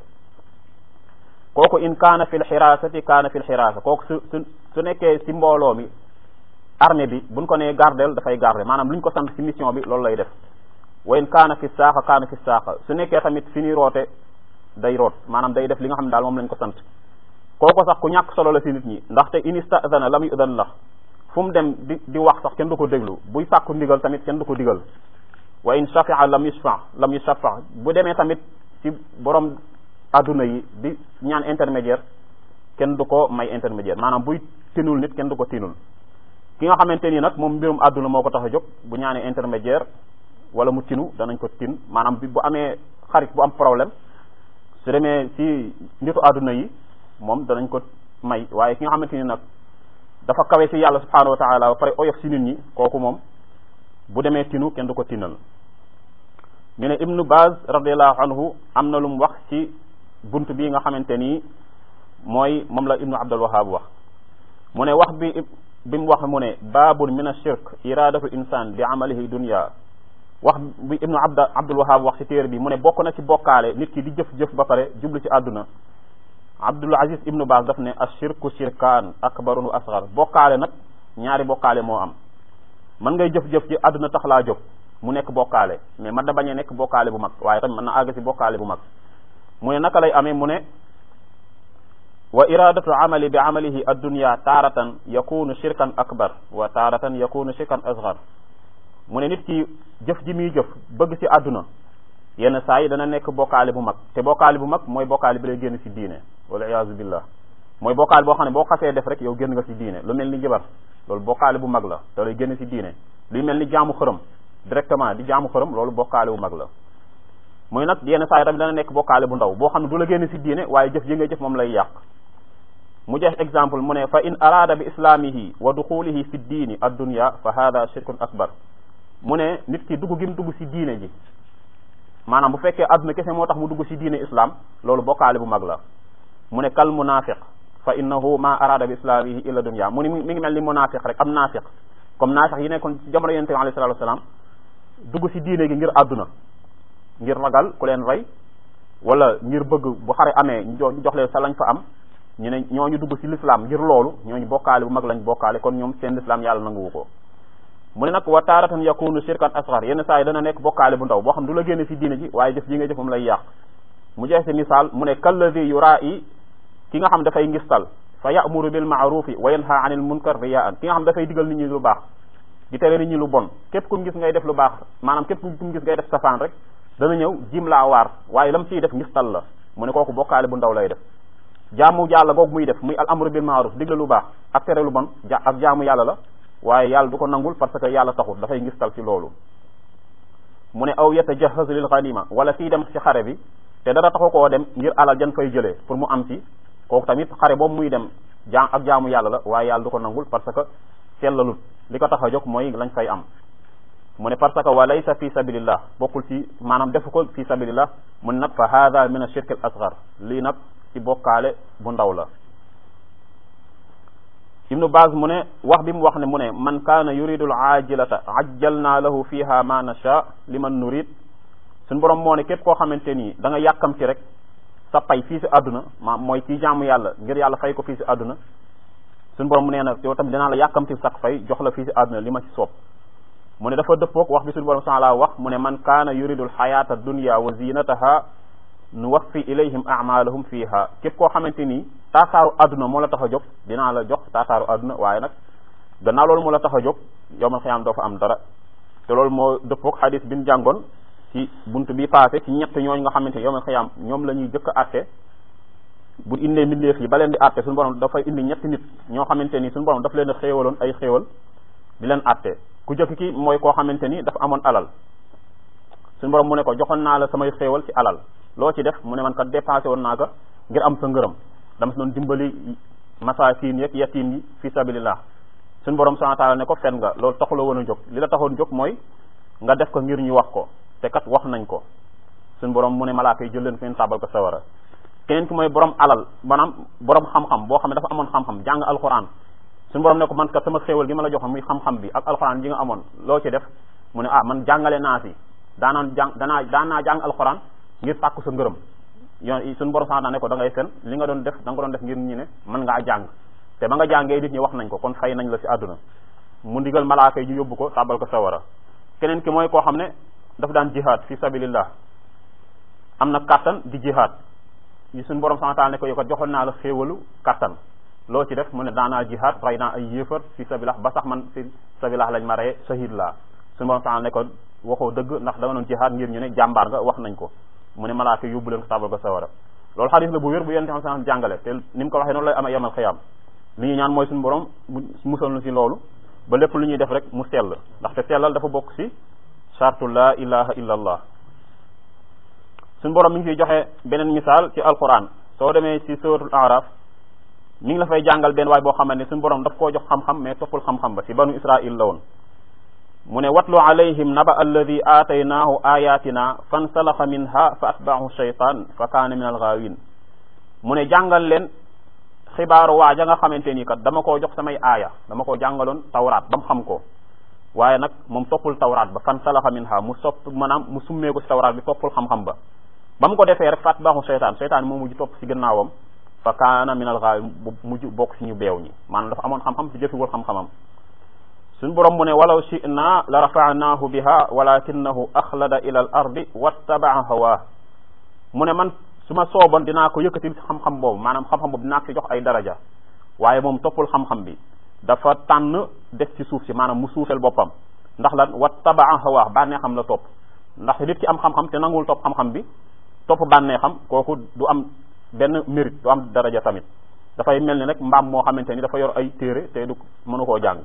kooku in kaana fil xiraasati kaana fil xiraasa kooku su su su nekkee ci mbooloo mi armée bi buñ ko nee gardeel dafay garder maanaam lu ñu ko sant ci mission bi loolu lay def wa in kaana fi saaxa kaana fi saaxa su nekkee tamit fi ñuy roote day root maanaam day def li nga xam ne daal moom lañ ko sant kooko sax ku ñàkk solo la ci nit ñi ndaxte in istadana lam yudan la fu mu dem di di wax sax kenn du ko déglu buy sàkku ndigal tamit kenn du ko digal wa in shafia lam yushfa lam yushafa bu demee tamit ci borom adduna yi di ñaan intermédiaire kenn du ko may intermédiaire maanaam buy tinul nit kenn du ko tinul ki nga xamante ni nag moom mbirum adduna moo ko tax a jóg bu ñaanee intermédiaire wala mu tinu danañ ko tin maanaam bi bu amee xarit bu am problème su demee ci nitu adduna yi moom danañ ko may waaye ki nga xamante ni nag dafa kawe ci yàlla subhanahu wa taala ba pare oyof ci nit ñi kooku moom bu demee tinu kenn du ko tinal ñu ne ibnu baz radiallahu anhu am na lu mu wax ci bunt bi nga xamante ni mooy moom la ibnu abdul wahab wax mu ne wax bi bi mu wax mu ne baabun min ashirk iradatu insan bi amalihi dunya wax bi ibnu abd abdul wahab wax ci téere bi mu ne bokk na ci bokkaale nit ki di jëf-jëf ba pare jublu ci àdduna abdul aziz ibnu baz daf ne ashirku shirkaan akbarun wa asgar bokkaale nag ñaari bokkaale moo am mën ngay jëf-jëf ci àdduna tax laa jóg mu nekk bokkaale mais man na bañ a nekk bokkaale bu mag waaye tamit mën na àgg ci bokkaale bu mag mu ne naka lay amee mu ne wa iradatu amali bi amalihi addunya taaratan yakunu shirkan akbar wa taaratan yakunu shirkan asgar mu ne nit ki jëf ji muy jëf bëgg ci àdduna yenn saa yi dana nekk bokkaale bu mag te bokkaale bu mag mooy bokkaale bi lay génn ci diine wala iyaazu billah mooy bokkaale boo xam ne boo xasee def rek yow génn nga ci diine lu mel ni jabar loolu bokkaale bu mag la te lay génn ci diine luy mel ni jaamu xërëm directement di jaamu xërëm loolu bokkaale bu mag la muy nag yenn saa yi tamit dana nekk bokkaale bu ndaw boo xam ne du la génn ci diine waaye jëf yi ngay jëf moom lay yàq mu jox exemple mu ne fa in araada bi islaamihi wa duxulihi fi diini addunya fa hada shirkun akbar mu ne nit ki dugg gi mu dugg ci diine ji maanaam bu fekkee adduna kese moo tax mu dugg ci diine islam loolu bokkaale bu mag la mu ne kal munafiq fa innahu ma arada bi islamihi illa dunya mu ni mi ngi mel ni munafiq rek am nafiq comme nafiq yi nekkoon ci jamono yonente bi alayhi salatu wasalam dugg ci diine gi ngir àdduna ngir ragal ku leen rey wala ngir bëgg bu xare amee ñu jox leen sa lañ fa am ñu ne ñooñu dugg ci l'islam ngir loolu ñooñu bokkaale bu mag lañ bokkaale kon ñoom seen l'islam yàlla nanguwu ko mu ne nag wa taaratan yakunu shirkan asghar yenn saa yi dana nekk bokkaale bu ndaw boo xam du la génne ci diine ji waaye jëf ji nga jëf moom lay yàq mu jeex ci misaal mu ne kallazi yuraa'i ki nga xam dafay ngistal fa ya'muru bil ma'rufi wa yanha 'anil munkar riya'an ki nga xam dafay digal nit ñi lu baax di tere nit ñi lu bon képp ku mu gis ngay def lu baax maanaam képp ku mu gis ngay def safaan rek dana ñëw jim laa waar waaye lam ciy def ngistal la mu ne kooku bokkaale bu ndaw lay def jaamu yàlla googu muy def muy al amru bil ma'ruf digle lu baax ak tere lu bon ja ak jaamu yàlla la waaye yàlla du ko nangul parce que yàlla taxul dafay ngistal ci loolu mu ne aw yatajahazu lil ghanima wala kii dem ci xare bi te dara taxu koo dem ngir alal jan fay jëlee pour mu am ci kooku tamit xare boobu muy dem jaam ak jaamu yàlla la waaye yàlla du ko nangul parce que sellalut li ko tax a jóg mooy lañ fay am mu ne parce que wa laysa fi sabilillah bokkul ci maanaam defu ko fi sabilillah mun nag fa hada min ashirk al asghar lii nag ci bokkaale bu ndaw la ibnu baz mu ne wax bi mu wax ne mu ne man kaana yuridu al ajilata ajjalna lahu fiha ma nasha liman nurid suñu borom moo ne képp koo xamante nii da nga yàkkamti rek sa pay fii si àdduna ma mooy kii jaamu yàlla ngir yàlla fay ko fii si àdduna suñu borom mu nee na yow tamit dinaa la yàkkamti sax fay jox la fii si àdduna li ma ci soob mu ne dafa dëppoog wax bi suñu borom subhanahu wax mu ne man kaana yuridu al xayata dunya wa zinataha nuwaffi ilayhim a'malahum fiha képp koo xamante nii taasaaru àdduna moo la tax a jóg dinaa la jox taasaaru àdduna waaye nag gannaaw loolu moo la tax a jóg yowmal xiyaam doo fa am dara te loolu moo dëppoog xadis bi ñu jàngoon ci buntu bi passé ci ñett ñooñu nga xamante ni yowmal xiyaam ñoom la ñuy jëkk a atte bu indee mbindeef yi ba leen di atte suñu borom dafay indi ñetti nit ñoo xamante ni suñu borom daf leen a xéewaloon ay xéewal di leen atte ku jëkk ki mooy koo xamante ni dafa amoon alal suñu borom mu ne ko joxoon naa la samay xéewal ci alal loo ci def mu ne man kat dépensé woon naa ko ngir am sa ngërëm dama si doon dimbali masaakin yeeg yatim yi fi sabilillah suñu borom subhanahu wa ta'ala ne ko fen nga loolu taxula woon a jóg li la taxoon jóg mooy nga def ko ngir ñu wax ko te kat wax nañ ko suñu borom mu ne malaaka yi jël leen feen tabal ko sawara keneen ki mooy borom alal maanaam borom xam-xam boo xam ne dafa amoon xam-xam jàng alquran suñu borom ne ko man kat sama xéewal gi ma la joxoon muy xam-xam bi ak alquran ji nga amoon loo ci def mu ne ah man jàngale naa si daanaan jàng danaa daan naa jàng alquran ngir sàkku sa ngërëm yoon suñu borom sax ne ko da ngay fen li nga doon def da nga ko doon def ngir ñu ne mën ngaa jàng te ba nga jàngee nit ñi wax nañ ko kon fay nañ la si àdduna mu ndigal malaaka yi ñu yóbbu ko tàbbal ko sawara keneen ki mooy koo xam ne dafa daan jihaad fi sabilillah am na kattan di jihaad yi suñu borom sax ne ko yow kat joxoon naa la xéewalu kattan loo ci def mu ne daanaa jihaad rey naa ay yéefar fi sabilillah ba sax man fi sabilillah lañ ma reye shahid laa suñu borom sax ne ko waxoo dëgg ndax da nga doon jihaad ngir ñu ne jàmbaar nga wax nañ ko mu ne malaaka yóbbu leen ko tàbbal ko sawara loolu xadis la bu wér bu yonente xam sax jàngale te ni mu ko waxee noonu lay amee yamal xiyaam li ñuy ñaan mooy suñu borom mu musal nu si loolu ba lépp lu ñuy def rek mu sell ndaxte sellal dafa bokk si chartu la ilaha illa allah suñu borom mi ngi fiy joxe beneen misaal ci alquran soo demee si suratul araf mi ngi la fay jàngal benn waay boo xamante ne suñu borom daf koo jox xam-xam mais toppul xam-xam ba si banu israil la woon mu ne watlu alayhim naba alladi aataynaahu ayatina fansalaxa minha fa atbaahu shaytan fa kaana min algaawin mu ne jàngal leen xibaaru waaja nga xamante ni kat dama koo jox samay aaya dama koo jàngaloon tawraat ba mu xam ko waaye nag moom toppul tawraat ba fansalaxa minha mu sopp maanaam mu summeeku si tawraat bi toppul xam-xam ba ba mu ko defee rek fa atbaahu shaytan shaytan moo mujj topp si gannaawam fa kaana min algaawin mujj bokk si ñu beew ñi maanaam dafa amoon xam-xam si jëfiwul xam-xamam suñ borom mu ne walaw shi'na la rafa'nahu biha walakinahu axlada ila al ardi wattaba'a hawa mu ne man su ma sooboon dinaa ko yëkkatil ci xam-xam boobu maanaam xam-xam boobu dinaa ko jox ay daraja waaye moom toppul xam-xam bi dafa tànn def ci suuf si maanaam mu suufel boppam ndax lan wattaba'a hawa bànneexam la topp ndax nit ki am xam-xam te nanguwul topp xam-xam bi topp bànneexam kooku du am benn mérite du am daraja tamit dafay mel ni rek mbaam moo xamante ni dafa yor ay téere te du mënu koo jàng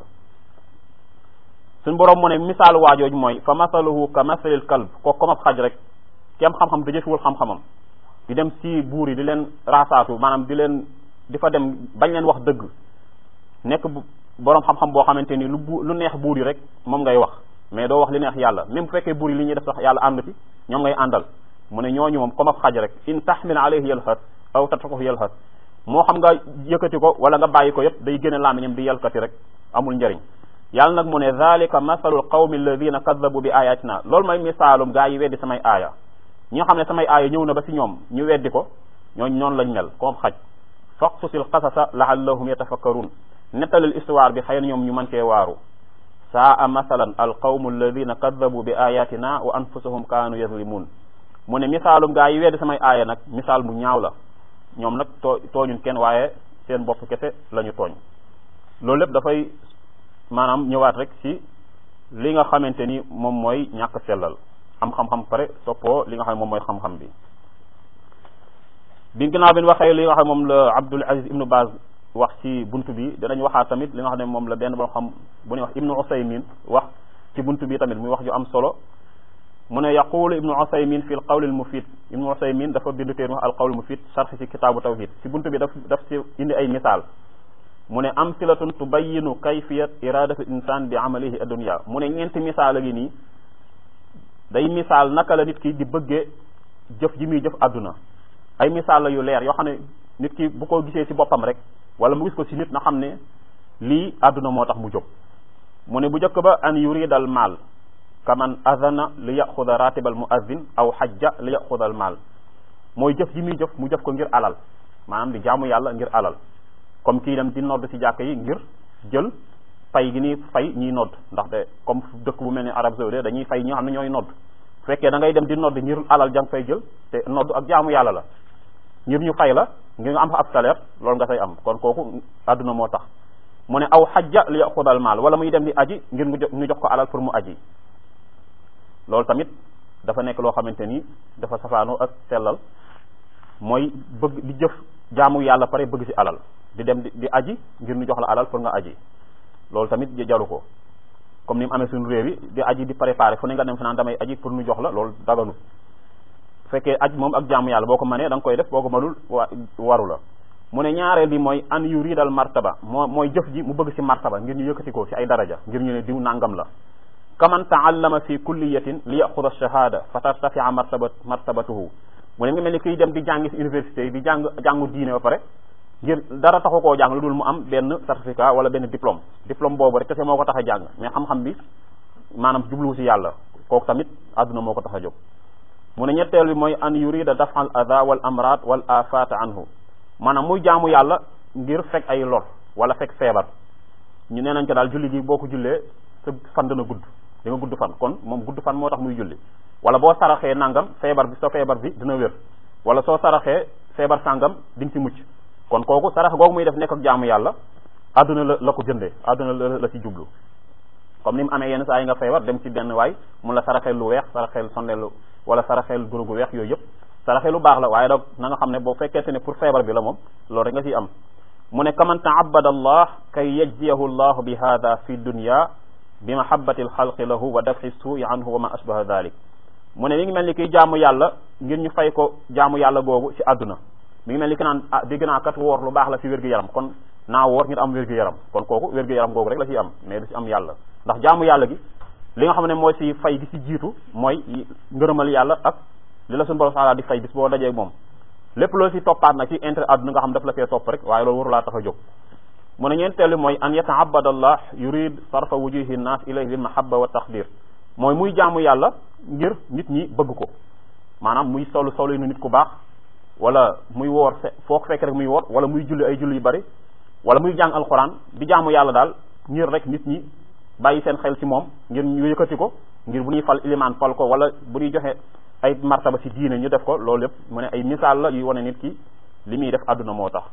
suñ borom mu ne misaalu waajooju mooy fa masaluhu ka masalil kalb ko comme ab xaj rek ki am xam-xam da jëfiwul xam-xamam di dem si buur yi di leen raasaatu maanaam di leen di fa dem bañ leen wax dëgg nekk borom xam-xam boo xamante ni lu bu lu neex buur yi rek moom ngay wax mais doo wax li neex yàlla même bu fekkee buur yi li ñuy def sax yàlla ànd ci ñoom ngay àndal mu ne ñooñu moom comme ab xaj rek in tahmil alayhi yalhas aw tatrukuhu yalhas moo xam nga yëkkati ko wala nga bàyyi ko yëpp day génne làmmiñam di yalkati rek amul njëriñ yàlla nag mu ne dhalika masalul qawmi alladina kadabu bi ayatina loolu mooy misaalum gaa yi weddi samay aaya ñi nga xam ne samay aaya ñëw na ba si ñoom ñu weddi ko ñooñ noonu lañ mel comme xaj faqsusil qasasa laallahum yatafakkarun nettalil histoire bi xëy na ñoom ñu mën cee waaru saa masalan al qawmu alladina kadabu bi ayatina wa anfusahum kaanu yazlimun mu ne misaalum gaa yi weddi samay aaya nag misaal mu ñaaw la ñoom nag too tooñun kenn waaye seen bopp kese la ñu tooñ loolu lépp dafay maanaam ñëwaat rek ci li nga xamante ni moom mooy ñàkk sellal am xam-xam pare soppoo li nga xam ne moom mooy xam-xam bi bi ginnaaw bi ñu waxee li nga xam ne moom la Abdul Aziz Ibnu Baz wax ci buntu bi danañ waxaat tamit li nga xam ne moom la benn boo xam bu ñuy wax Ibnu Usaymin wax ci buntu bi tamit muy wax ju am solo mu ne yaqulu Ibnu Usaymin fi l qawl al mufid Ibnu Usaymin dafa bind téer wax al qawl al mufid sarx ci kitaabu tawhid ci buntu bi daf daf ci indi ay misaal mu ne amsilatun tubayinu kayfiyat iradatu insan bi amalihi adunya mu ne ñeenti misaal a ngi nii day misaal naka la nit ki di bëggee jëf ji muy jëf àdduna ay misaal la yu leer yoo xam ne nit ki bu ko gisee ci boppam rek wala mu gis ko ci nit na xam ne lii àdduna moo tax mu jóg mu ne bu njëkk ba an yuridal maal kaman adana li yaxuda ratibal muazzin aw xajja li yaxuda al maal mooy jëf ji muy jëf mu jëf ko ngir alal maanaam di jaamu yàlla ngir alal comme kii dem di nodd ci jàkk yi ngir jël fay gi ni fay ñiy nodd ndaxte comme dëkk bu mel ni Arabie saoudite dañuy fay ñi nga xam ne ñooy nodd bu fekkee da ngay dem di nodd ngir alal jang fay jël te nodd ak jaamu yàlla la ngir ñu fay la ngir nga am fa ab salaire loolu nga say am kon kooku àdduna moo tax mu ne aw xajja li yaxudal maal wala muy dem di aji ngir ñu jox ko alal pour mu aji loolu tamit dafa nekk loo xamante ni dafa safaanoo ak sellal mooy bëgg di jëf jaamu yàlla pare bëgg ci alal di dem di aji ngir ñu jox la alal pour nga aji loolu tamit jaru ko comme ni mu amee suñu réew yi di aji di préparer fu ne nga dem fi naan damay aji pour ñu jox la loolu daganut bu fekkee aj moom ak jaamu yàlla boo ko mënee da nga koy def boo ko mënul wa waru la mu ne ñaareel bi mooy an yuridal martaba moo mooy jëf ji mu bëgg ci martaba ngir ñu yëkkati ko ci ay daraja ngir ñu ne diw nangam la kaman taallama fi kulliyatin li yaxuda shahada fa tartafia martabat martabatuhu mu ne nga mel ni kuy dem di jàngi ci université di jàng jàngu diine ba pare ngir dara taxu koo jàng lu dul mu am benn certificat wala benn diplôme diplôme boobu rek kese moo ko tax a jàng mais xam-xam bi maanaam jubluwu ci yàlla kooku tamit àdduna moo ko tax a jóg mu ne ñetteel bi mooy an yurida dafa al ada wal amrad wal afat anhu maanaam muy jaamu yàlla ngir fekk ay lor wala fekk feebar ñu nee nañ ko daal julli gi boo ko jullee sa fan dana gudd di nga gudd fan kon moom gudd fan moo tax muy julli wala boo saraxee nangam feebar bi sa feebar bi dina wér wala soo saraxee feebar sàngam di nga ci mucc kon kooku sarax googu muy def nekk ak jaamu yàlla àdduna la la ko jëndee àdduna la la ci jublu comme ni mu amee yenn saa yi nga feebar dem ci benn waay mun la saraxeel lu weex saraxeel sondeel wala saraxeel guru gu weex yooyu yëpp saraxeel lu baax la waaye nag na nga xam ne boo fekkente ne pour feebar bi la moom loolu rek nga ciy am mu ne kaman taabada allah kay yajziyahu llahu bi hada fi dunya bi mahabbati alxalqi lahu wa daf'i suui anhu wa ma ashbaha dalik mu ne mi ngi mel ni kiy jaamu yàlla ngir ñu fay ko jaamu yàlla googu ci àdduna mi ngi mel ni ki naan ah dégg naa kat woor lu baax la ci wér-gu-yaram kon naa woor ngir am wér-gu-yaram kon kooku wér-gu-yaram googu rek la ciy am mais du ci am yàlla ndax jaamu yàlla gi li nga xam ne mooy ci fay gi ci jiitu mooy ngërëmal yàlla ak li la suñu borom taala di fay bis boo dajee moom lépp loolu ci toppaat nag ci intérêt àdduna nga xam daf la fee topp rek waaye loolu warulaa tax a jóg mu ne ñeenteelu mooy an yataabada allah yurid sarfa wujuhi nnas ilayhi bil mahabba wa taqdir mooy muy jaamu yàlla ngir nit ñi bëgg ko maanaam muy solu solu nu nit ku baax wala muy woor foo ko fekk rek muy woor wala muy julli ay julli yu bari wala muy jàng alxuraan di jaamu yàlla daal ngir rek nit ñi bàyyi seen xel ci moom ngir ñu yëkkati ko ngir bu ñuy fal ilimaan fal ko wala bu ñuy joxe ay martaba ci diine ñu def ko loolu yëpp mu ne ay misaal la yuy wane nit ki li muy def àdduna moo tax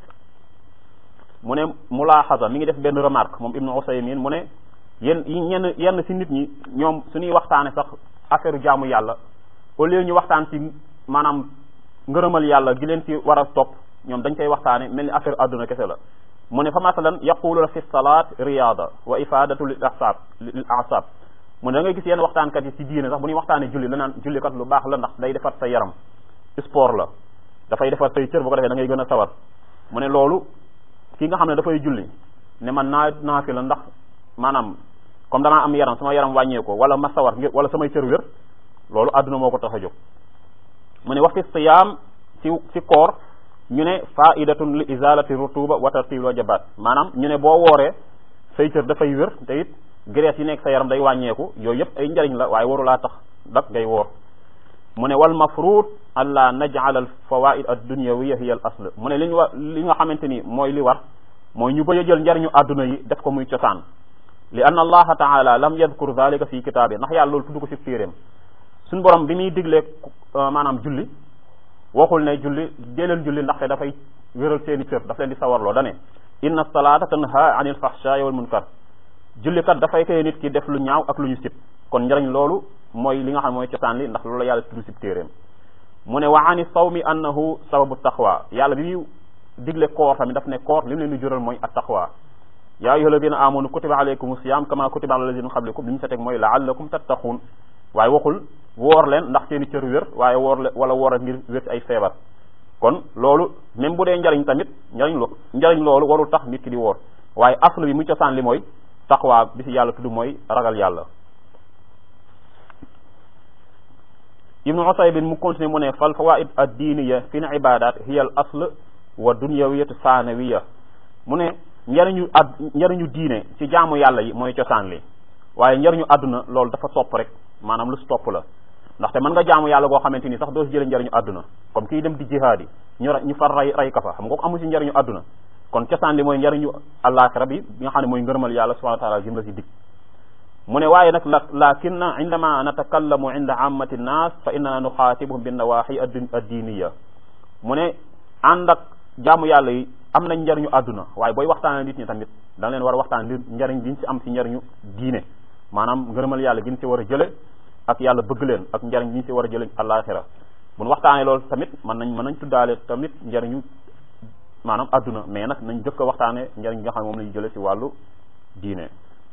mu ne mulaaxasa mi ngi def benn remarque moom ibnu Usaymin mu ne yenn ñenn yenn ci nit ñi ñoom suñuy waxtaane sax affaire jaamu yàlla au lieu ñu waxtaan ci maanaam ngërëmal yàlla gi leen ci war a topp ñoom dañ koy waxtaane mel ni affaire àdduna kese la mu ne fa masalan yaquluna fi salaat riyaada wa ifadatu lil asab lil asab mu ne da ngay gis yenn waxtaankat yi ci diine sax bu ñuy waxtaane julli la naan julli kat lu baax la ndax day defar sa yaram sport la dafay defar say cër bu ko defee da ngay gën a sawar mu ne loolu ki nga xam ne dafay julli ne man naa naa fi la ndax maanaam comme damaa am yaram sama yaram wàññeeko wala ma sawar ngir wala samay cër wér loolu àdduna moo ko tax a jóg mu ne wax fi siyaam ci ci koor ñu ne faidatun li izalati rutuba wa tartil wajabat maanaam ñu ne boo wooree say cër dafay wér te it graisse yi nekk sa yaram day wàññeeku yooyu yëpp ay njariñ la waaye warulaa tax dak ngay woor mu ne wal mafruud an la naj'al al fawaid ad dunyawiyya hiya al asl mu ne li ñu wa li nga xamante ni mooy li war mooy ñu bëgg a jël njariñu àdduna yi def ko muy cosaan li anna allaha taala lam yadkur dhalika fi kitaabi ndax yàlla loolu tudd ko ci téeréem suñ borom bi muy diglee maanaam julli waxul ne julli jëleel julli ndaxte dafay wéral seeni cër daf leen di sawarloo dane inna salata tanha anil fahsha'i wal munkar jullikat dafay koy nit ki def lu ñaaw ak lu ñu sib kon njariñ loolu mooy li nga xam mooy cosaan li ndax loolu la yàlla tudd ci téeréem mu ne wa ani sawmi annahu sababu taqwa yàlla bi muy digle koor tamit daf ne koor li mu leen di jural mooy at taqwa yaa ayyuha alladina amanu kutiba alaykum siyam kama kutiba ala alladina min qablikum li ñu sa teg mooy laallakum tattaquun waaye waxul woor leen ndax seeni cër wér waaye woor leen wala woor ngir wér ci ay feebar kon loolu même bu dee njariñ tamit njariñ lo njariñ loolu warul tax nit ki di woor waaye aslu bi muy cosaan li mooy taqwa bi ci yàlla tudd mooy ragal yàlla ibnu usaybin mu continue mu ne fal fawaid ad diiniya fi l ibadat hiya al asl wa dunyawiyatu sanawiya mu ne njariñu ad njariñu diine ci jaamu yàlla yi mooy cosaan li waaye njariñu àdduna loolu dafa topp rek maanaam lu si topp la ndaxte mën nga jaamu yàlla goo xamante ni sax doo si jëlee njariñu àdduna comme kii dem di jihaad yi ñu ñu far ray ray ka fa xam nga ko amu si njariñu àdduna kon cosaan li mooy njariñu àllaaxira bi bi nga xam ne mooy ngërëmal yàlla subhanahu wa taala jëm la si dig mu ne waaye nag la lakin indama natakallamu inda ammati nnas fa innana nuxaatibuhum bin nawaxi addiiniya mu ne ànd ak jaamu yàlla yi am nañ njariñu àdduna waaye booy waxtaane nit ñi tamit da nga leen war a waxtaan li njariñ giñ si am si njariñu diine maanaam ngërëmal yàlla giñ si war a jële ak yàlla bëgg leen ak njariñ giñ si war a jële àllaaxira bu nu waxtaanee loolu tamit mën nañ mën nañ tuddaale tamit njariñu maanaam àdduna mais nag nañ jëkk a waxtaane njariñ gi nga xam ne moom lañu jële si wàllu diine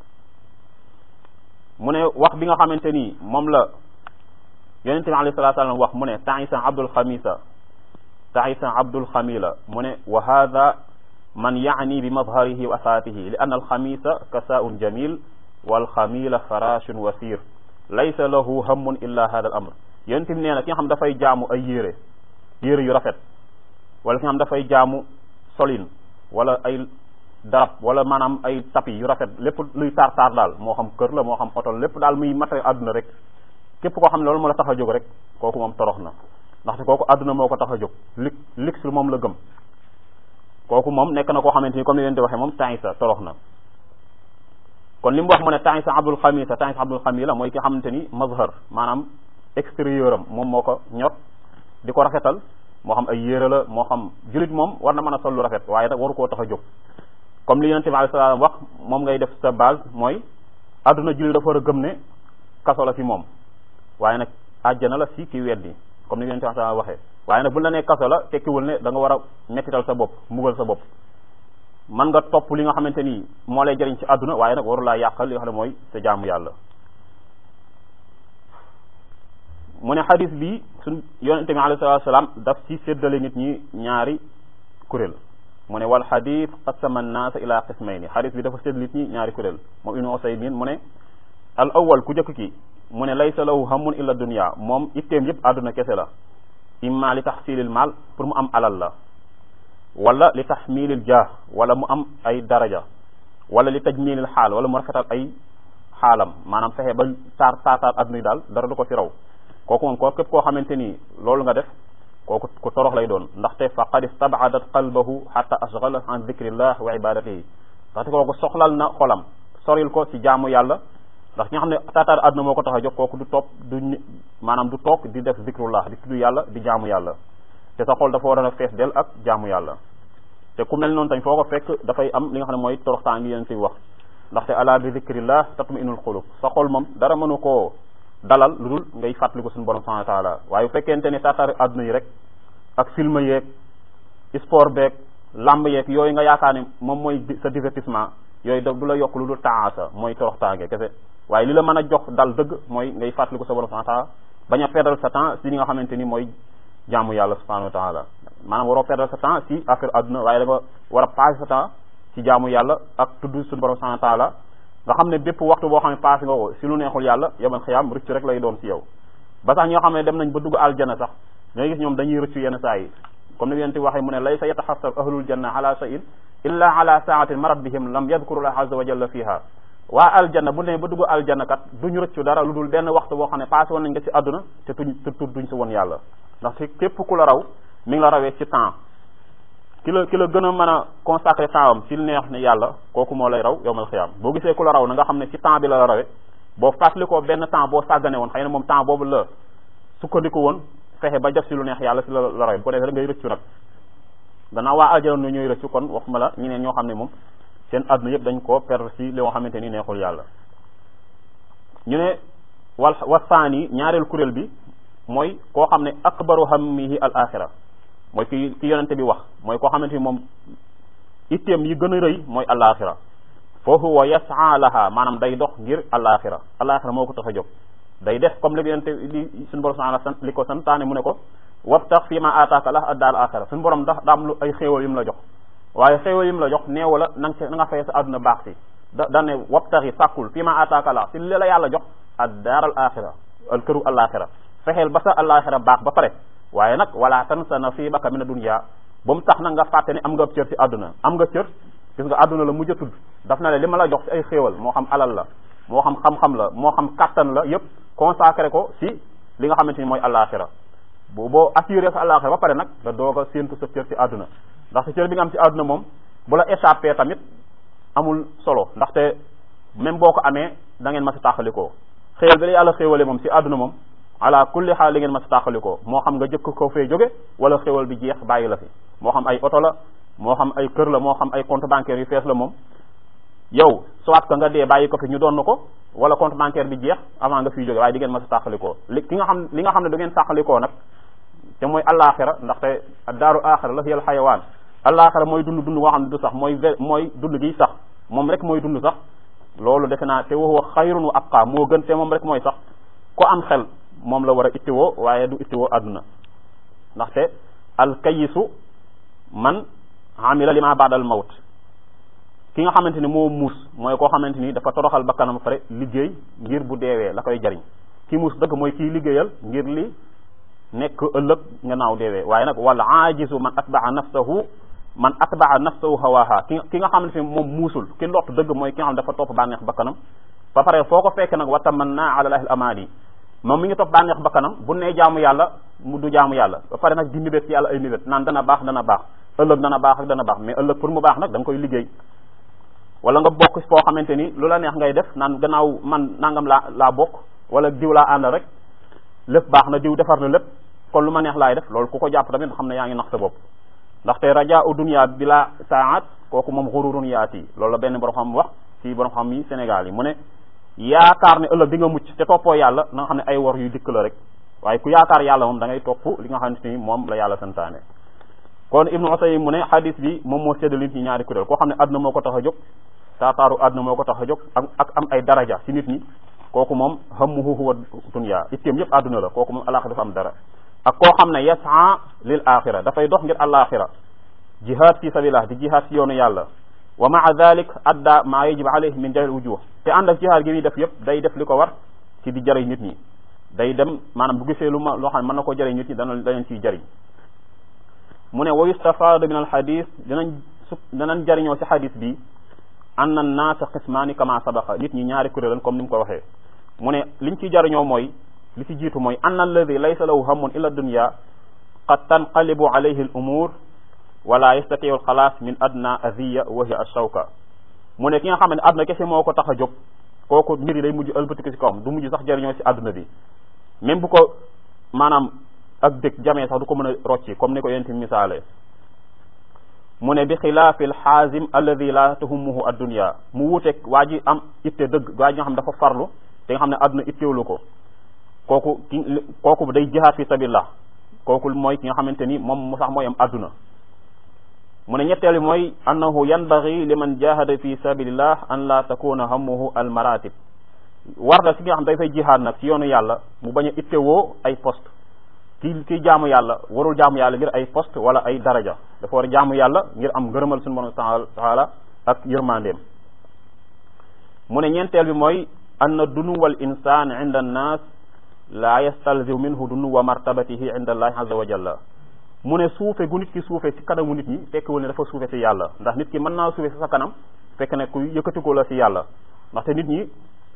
mu ne wax bi nga xamante ni moom la yonente bi alayhi salatu salaam wax mu ne taisa abdul xamisa taisa abdul xamila mu ne wa hada man yaani bi mazharihi wa asaatihi li anna alxamisa kasaun jamil walxamila farashun wasir laysa lahu hammun illa hada al amr yonente bi nee na ki nga xam dafay jaamu ay yére yére yu rafet wala ki nga xam dafay jaamu solin wala ay darab wala maanaam ay tapis yu rafet lépp luy taar taar daal moo xam kër la moo xam oto lépp daal muy matériel àdduna rek képp koo xam ne loolu moo la tax a jóg rek kooku moom torox na ndaxte kooku àdduna moo ko tax a jóg lig lix moom la gëm kooku moom nekk na koo xamante ni comme ni leen di waxee moom taisa torox na kon li mu wax mu ne taisa abdul xamisa taisa abdul xamila mooy ki xamante ni mazhar maanaam extérieur am moom moo ko ñor di ko rafetal moo xam ay yére la moo xam julit moom war na mën a sol lu rafet waaye nag waru koo tax a jóg comme li yonente bi alayhi salaam wax moom ngay def sa base mooy àdduna julli dafa war a gëm ne kaso la fi moom waaye nag àjjana la si ki weddi comme ni yonente bi alayhi salaam waxee waaye nag bu la nee kaso la tekkiwul ne da nga war a mettital sa bopp mbugal sa bopp man nga topp li nga xamante ni moo lay jëriñ ci àdduna waaye nag waru laa yàqal li nga xam ne mooy sa jaamu yàlla mu ne xadis bi suñ yonente bi alayhi salaatu salaam daf ci séddale nit ñi ñaari kuréel mu ne wal xadis qasama annaasa ila qismayni xadis bi dafa sédd nit ñi ñaari kuréel moom ibnu usaymin mu ne al awal ku jëkk ki mu ne laysa lahu hammun illa dunya moom itteem yëpp àdduna kese la imma li taxsilil maal pour mu am alal la wala li taxmilil jah wala mu am ay daraja wala li tajmilil xaal wala mu rafetal ay xaalam maanaam fexe ba taar taataar àdduna yi daal dara du ko fi raw kooku moom ko képp koo xamante ni loolu nga def kooku ku torox lay doon ndaxte faqad istabadat qalbahu xata ashgala an dicrillah wa ibadatihi ndaxte kooku soxlal na xolam soril ko ci jaamu yàlla ndax ki nga xam ne taataar àdduna moo ko tax a jox kooku du topp du maanaam du toog di def zikrullah di tudd yàlla di jaamu yàlla te sa xol dafa war a fees del ak jaamu yàlla te ku mel noonu tamit foo ko fekk dafay am li nga xam ne mooy toroxtaan ngi yéen fi wax ndaxte ala bi zikrillah tatma'innul qulub sa xol moom dara mënu koo dalal lu dul ngay fàttaliku suñu borom subhanahu wa taala waaye bu fekkente ne taataar àdduna yi rek ak film yeeg sport beeg lamb yeeg yooyu nga yaakaar ne moom mooy sa divertissement yooyu da du la yokk lu dul taasa mooy toroxtaange kese waaye li la mën a jox dal dëgg mooy ngay fàttaliku sa borom subhanahu wa taala bañ a perdre sa temps si li nga xamante ni mooy jaamu yàlla subhanahu wa taala maanaam waroo perdre sa temps si affaire àdduna waaye da nga war a passé sa temps ci jaamu yàlla ak tudd suñu borom subhanahu wa taala nga xam ne bépp waxtu boo xam ne passé nga ko si lu neexul yàlla yomal xiyaam rëcc rek lay doon si yow ba sax ñoo xam ne dem nañ ba dugg aljana sax ngay gis ñoom dañuy rëccu yenn saa yi comme ni yonent waxee mu ne lay sa yataxasar ahlul janna ala shay'in illa ala saatin marat bihim lam yadkurullah azza wa jalla fiha waa aljanna bu ne ba dugg aljanna kat duñu rëccu dara lu dul benn waxtu boo xam ne passé woon nañ nga ci àdduna te tuñ te tudd duñ si woon yàlla ndax si képp ku la raw mi ngi la rawee ci temps ki la ki la gën a mën a consacré temps am ci neex ne yàlla kooku moo lay raw yowmal xiyaam boo gisee ku la raw na nga xam ne ci temps bi la la rawee boo fàttalikoo benn temps boo sàggane woon xëy na moom temps boobu la sukkandiku woon fexe ba def si lu neex yàlla si la la rawee bu ko defee rek ngay rëccu nag gannaaw waa aljana ñooy rëccu kon waxuma la ñeneen ñoo xam ne moom seen àdduna yëpp dañ koo perdre si li nga xamante ni neexul yàlla ñu ne wal wasaani ñaareel kuréel bi mooy koo xam ne akbaru hammihi al axira mooy ki ki yonente bi wax mooy koo xamante ni moom itteem yi gën a rëy mooy al axira foofu wa yasaa laha maanaam day dox ngir al axira al axira moo ko tax a jóg day def comme li yonente li suñu borom subhanahu sant li ko santaane mu ne ko wabtax fi ma ataaka la ad daal axira suñu borom ndax daa am lu ay xéewal yu mu la jox waaye xéewal yi mu la jox neewu la na nga na nga fay sa àdduna baax si da da ne wabtaxi sàkkul fi ma ataaka la si li la yàlla jox ad daar al axira al këru al axira fexeel ba sa al axira baax ba pare waaye nag wala tansa nasibaka mina dunya ba mu tax nag nga fàtte ne am nga cër si àdduna am nga cër gis nga àdduna la mujj a tudd daf na ne li ma la jox si ay xéewal moo xam alal la moo xam xam-xam la moo xam kattan la yépp consacré ko si li nga xamante ni mooy alaxira bu boo assuré sa alaxira ba pare nag nga doog a séentu sa cër si àdduna ndax sa cër bi nga am si àdduna moom bu la échappé tamit amul solo ndaxte même boo ko amee da ngeen ma si tàqalikoo xéewal bi la yàlla xéewale moom si àdduna moom ala kulli xaal li ngeen ma si tàqalikoo moo xam nga jëkk ko fee jóge wala xéewal bi jeex bàyyi la fi moo xam ay oto la moo xam ay kër la moo xam ay compte bancaire yu fees la moom yow soit que nga dee bàyyi ko fi ñu doon na ko wala compte bancaire bi jeex avant nga fiy jóge waaye di ngeen ma si tàqalikoo li ki nga xam li nga xam ne du ngeen tàqalikoo nag te mooy alaxira ndaxte daaru axira la yal xayawaan alaxira mooy dund dund boo xam ne du sax mooy mooy dund gi sax moom rek mooy dund sax loolu defe naa te waxuwa xayrun wa abqa moo gën te moom rek mooy sax ko am xel moom la war a ittiwoo waaye du ittiwoo àdduna ndaxte alkayisu man amila lima baadal mawt ki nga xamante ni moo muus mooy koo xamante ni dafa toroxal bakkanam pare liggéey ngir bu deewee la koy jariñ ki muus dëgg mooy kiy liggéeyal ngir li nekk ëllëg nga naaw deewee waaye nag wala aajizu man atbaa nafsahu man atbaa nafsahu hawaha ki ki nga xamante ni moom muusul ki lott dëgg mooy ki nga xam dafa topp bànneex bakkanam ba pare foo ko fekk nag wa tamanna ala lahil amali moom mi ngi topp bànneex bakkanam bu nee jaamu yàlla mu du jaamu yàlla ba pare nag di mébét ci yàlla ay mébét naan dana baax dana baax ëllëg dana baax ak dana baax mais ëllëg pour mu baax nag da nga koy liggéey wala nga bokk foo xamante ni lu la neex ngay def naan gannaaw man nangam laa laa bokk wala diw laa àndal rek lépp baax na diw defar na lépp kon lu ma neex laay def loolu ku ko jàpp tamit xam ne yaa ngi nax sa bopp ndaxte raja u dunia bi la saat kooku moom xururun yaati loolu la benn borom xam wax ci borom xam yi Sénégal yi mu ne yaakaar ne ëllëg di nga mucc te toppoo yàlla na nga xam ne ay wor yu dikk la rek waaye ku yaakaar yàlla moom da ngay topp li nga xamante ni moom la yàlla santaane kon ibnu Usaymin mu ne hadis bi moom moo séddal nit ñi ñaari kuréel koo xam ne àdduna moo ko tax a jóg taataaru àdduna moo ko tax a jóg ak ak am ay daraja ci nit ñi kooku moom hammuhu huwa dunya itteem yëpp àdduna la kooku moom alaxira dafa am dara ak koo xam ne yasaa lil axira dafay dox ngir alaxira jihad fi sabilillah di jihad ci yoonu yàlla wa maa dalik adda maa yajib alayhi min jahil wujuh te ànd ak jihad gi muy def yëpp day def li ko war ci di jëriñ nit ñi day dem maanaam bu gisee lu ma loo xam ne mën na ko jëriñ nit ñi dana danañ ciy jëriñ mu ne wa yustafaadu min al xadis dinañ su danañ jëriñoo ci xadis bi anna annaasa qismaani kama sabaqa nit ñi ñaari kuréelan comme ni mu ko waxee mu ne liñ ciy jëriñoo mooy li ci jiitu mooy anna alladi laysa lahu hammun illa dunya qad tanqalibu alayhi al umur wala yastatiu al xalaas min adna aziya wa hiya ashawka mu ne ki nga xam ne àdduna kese moo ko tax a jóg kooku mbir yi day mujj ëlbatiku ci kawam du mujj sax jëriñoo ci àdduna bi même bu ko maanaam ak dëkk jamee sax du ko mën a rocci comme ni ko yéen misaale mu ne bi xilaafi alxaazim alladi la tahummuhu addunya mu wuuteeg waa ji am itte dëgg waa ji nga xam ne dafa farlu te nga xam ne àdduna itteewlu ko kooku ki kooku day jihaad fi sabilillah kooku mooy ki nga xamante ni moom mu sax mooy am àdduna mu ne ñetteel bi mooy annahu yanbaghi liman jahada fi sabilillah an la takuna hammuhu al maratib war la si nga xam day fay jihaad nag ci yoonu yàlla mu bañ a ittewoo ay poste kii kii jaamu yàlla warul jaamu yàlla ngir ay poste wala ay daraja dafa war a jaamu yàlla ngir am ngërëmal suñu borom taala ak yërmandeem mu ne ñeenteel bi mooy anna dunuwal insan inda annas la yastalzimu minhu dunuwa martabatihi inda allahi azza wa jalla mu ne suufe gu nit ki suufe ci kanamu nit ñi fekkwul ne dafa suufe ci yàlla ndax nit ki mën naa suufe ci sa kanam fekk ne ku yëkkatiku la ci yàlla ndaxte nit ñi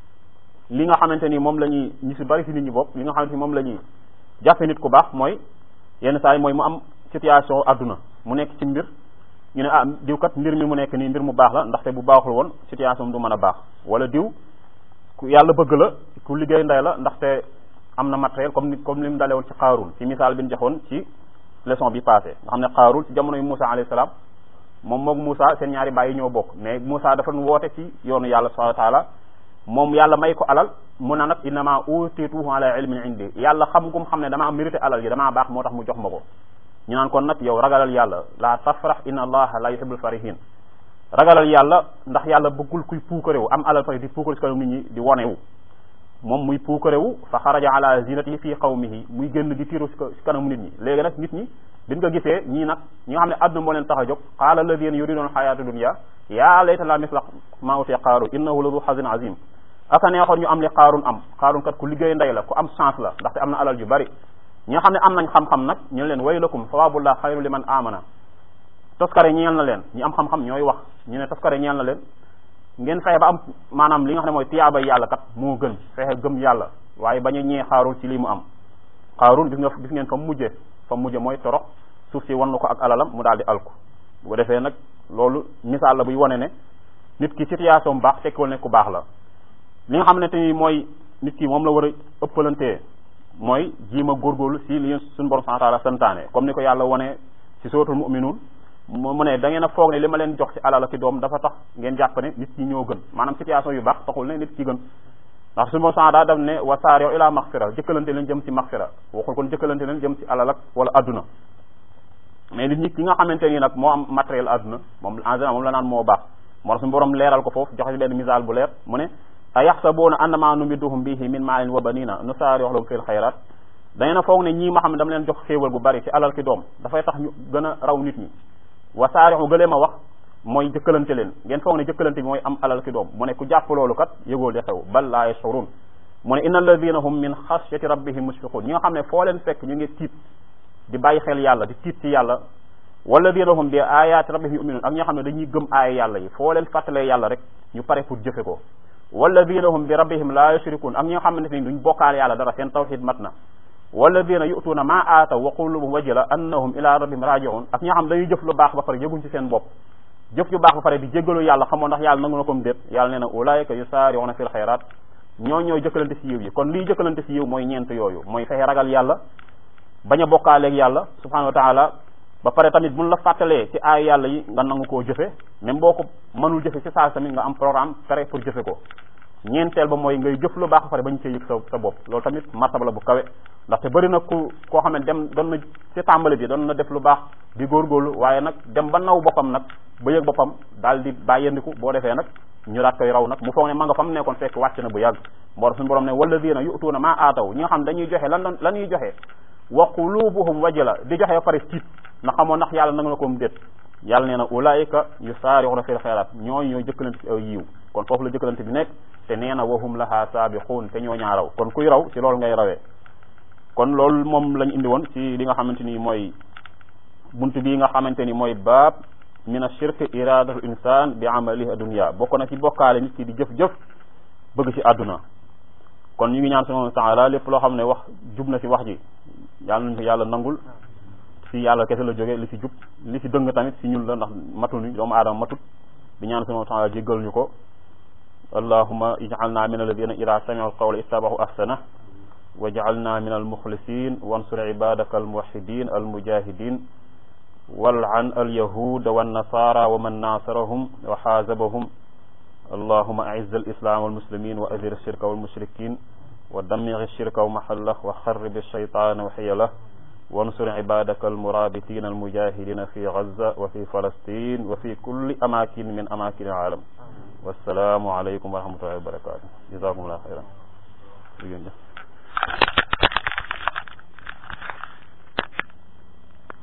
li nga xamante ni moom la ñuy ñu si bari ci nit ñi bopp li nga xamante ni moom la ñuy jàppe nit ku baax mooy yenn saa yi mooy mu am situation adduna mu nekk ci mbir ñu ne ah diw kat mbir mi mu nekk nii mbir mu baax la ndaxte bu baaxul woon situation du mën a baax wala diw ku yàlla bëgg la ku liggéey ndey la ndaxte am na matériel comme ni comme li mu dalee woon ci xaarul ci misaal bi ñu joxoon ci leçon bi passé nga xam ne xaarul ci jamono yu Moussa alayhi salaam moom moog Moussa seen ñaari baay yi ñoo bokk mais Moussa dafa woote ci yoonu yàlla subhanahu wa taala moom yàlla may ko alal mu na nag innama utituhu ala ilmin indi yàlla xam gum xam ne damaa mérité alal yi damaa baax moo tax mu jox ma ko ñu naan kon nag yow ragalal yàlla la tafrax inna allaha la yuhibbul farihin ragalal yàlla ndax yàlla bëggul kuy puukarewu am alal pare di puukare si kanam nit ñi di wonewu moom muy puukarewu fa xaraja ala zinatihi fii qawmihi muy génn di tiiru si kanamu nit ñi léegi nag nit ñi biñ ko gisee ñii nag ñi nga xam ne àdduna moo leen tax a jóg qaala alladina yuriduna xayata dunya yaa layta la misla ma utiya qaaru innahu la du xazin azim aka neexoon ñu am li qaarun am qaarun kat ku liggéey ndey la ku am chance la ndaxte am na alal ju bari ñi nga xam ne am nañ xam-xam nag ñu leen waylakum sawabullah xayru liman amana toskare ñeel na leen ñi am xam-xam ñooy wax ñu ne toskare ñeel na leen ngeen fexe ba am maanaam li nga xam ne mooy tiyaaba yàlla kat moo gën fexe gëm yàlla waaye bañ a ñee xaarul ci li mu am xaarul gis nga gis ngeen fa mu mujjee fa mu mujjee mooy torox suuf si wan na ko ak alalam mu daal di alku bu ko defee nag loolu misaal la buy wane ne nit ki situation bu baax tekkiwul ne ku baax la li nga xam ne te ni mooy nit ki moom la war a ëppalantee mooy jiima góorgóorlu si li suñu borom subhanahu wa ta'ala santaane comme ni ko yàlla wane si suratul mu'minun mu ne da ngeen a foog ne li ma leen jox ci alal ak doom dafa tax ngeen jàpp ne nit ñi ñoo gën maanaam situation yu baax taxul ne nit ki gën ndax suñu borom subhanahu daa def ne wa saari'u ila maghfira jëkkalante leen jëm ci maghfira waxul kon jëkkalante leen jëm ci alal ak wala adduna mais nit ñi ki nga xamante ni nag moo am matériel adduna moom en général moom la naan moo baax moo tax suñu borom leeral ko foofu joxe ci benn misaal bu leer mu ne a yaxsabuuna annama numidduhum bihi min maalin wa banina nusaari'u lahum fil xayrat da ngeen a foog ne ñii ma xam ne dama leen jox xéewal bu bari ci alal ki doom dafay tax ñu gën a raw nit ñi wa saari'u gëlee ma wax mooy jëkkalante leen ngeen foog ne jëkkalante bi mooy am alal ki doom mu ne ku jàpp loolu kat yëgoo li xew bal laa yashurun mu ne inna alladina hum min xashyati rabbihim mushfiqun ñi nga xam ne foo leen fekk ñu ngi tiit di bàyyi xel yàlla di tiit ci yàlla walladina hum bi ayaati rabbihim yuminun ak ñi nga xam ne dañuy gëm aaya yàlla yi foo leen fàttalee yàlla rek ñu pare pour jëfe ko walladina hum bi rabbihim la yushrikun ak ñi nga xam ne ni duñ bokkaale yàlla dara seen tawxid mat na walladina yu'tuuna ma aataw wa qulubuhum wajila annahum ila rabbihim raji'un ak ñi nga xam dañuy jëf lu baax ba pare yëguñ ci seen bopp jëf ju baax ba pare di jéggalu yàlla xamoon ndax yàlla nangu na comme déet yàlla nee na ulaayika yusaari'una fil xayraat ñoo ñooy jëkkalante si yiw yi kon lii jëkkalante si yiw mooy ñeent yooyu mooy fexe ragal yàlla bañ a bokkaaleeg yàlla subhanahu wa taala ba pare tamit buñ la fàttalee ci aay yàlla yi nga nangu koo jëfe même boo ko mënul jëfe ci saa tamit nga am programme pare pour jëfe ko ñeenteel ba mooy ngay jëf lu baax ba pare bañ cee yëg sa sa bopp loolu tamit martaba la bu kawe ndaxte bëri na ku koo xam ne dem doon na ci tàmbali bi doon na def lu baax di góorgóorlu waaye nag dem ba naw boppam nag ba yëg boppam daal di bàyyandiku boo defee nag ñu daat koy raw nag mu foog ne ma nga fa mu nekkoon fekk wàcc na bu yàgg moo tax suñu borom ne walladina yu'tuuna ma aataw ñi nga xam dañuy joxe lan la ñuy joxe wa qulubuhum wajila di joxe ba pare tiit na xamoon ndax yàlla nanga na ko mu déet yàlla nee na ulaayika yusaari'una fil xayraat ñooy ñooy jëkkalante ci aw yiw kon foofu la jëkkalante bi nekk te nee na wahum laha saabiquun te ñoo ñaa raw kon kuy raw ci loolu ngay rawee kon loolu moom lañ indi woon ci li nga xamante ni mooy buntu bii nga xamante ni mooy baab min ashirk iradatu insan bi amalihi adunya bokk na ci bokkaale nit ki di jëf-jëf bëgg ci àdduna kon ñu ngi ñaan subhanahu wa taala lépp loo xam ne wax jub na ci wax ji yàlla nañu ko yàlla nangul fi yàlla kese la jógee li ci jub li ci dëng tamit ci ñun la ndax matul ni doomu aadama matut di ñaan subhanahu wa taala jéggal ñu ko allahuma ij'alna min alladina ida sami'u alqawla ittabahu ahsana waj'alna min almukhlisin wansur ibadaka almuwahhidin almujahidin wal'an alyahuda wannasara wa man nasarahum wa xaazabahum اللهم أعز الإسلام والمسلمين وأذر الشرك والمشركين ودمر الشرك ومحله وخرب الشيطان وحيله وانصر عبادك المرابطين المجاهدين في غزة وفي فلسطين وفي كل أماكن من أماكن العالم والسلام عليكم ورحمة الله وبركاته جزاكم الله خيرا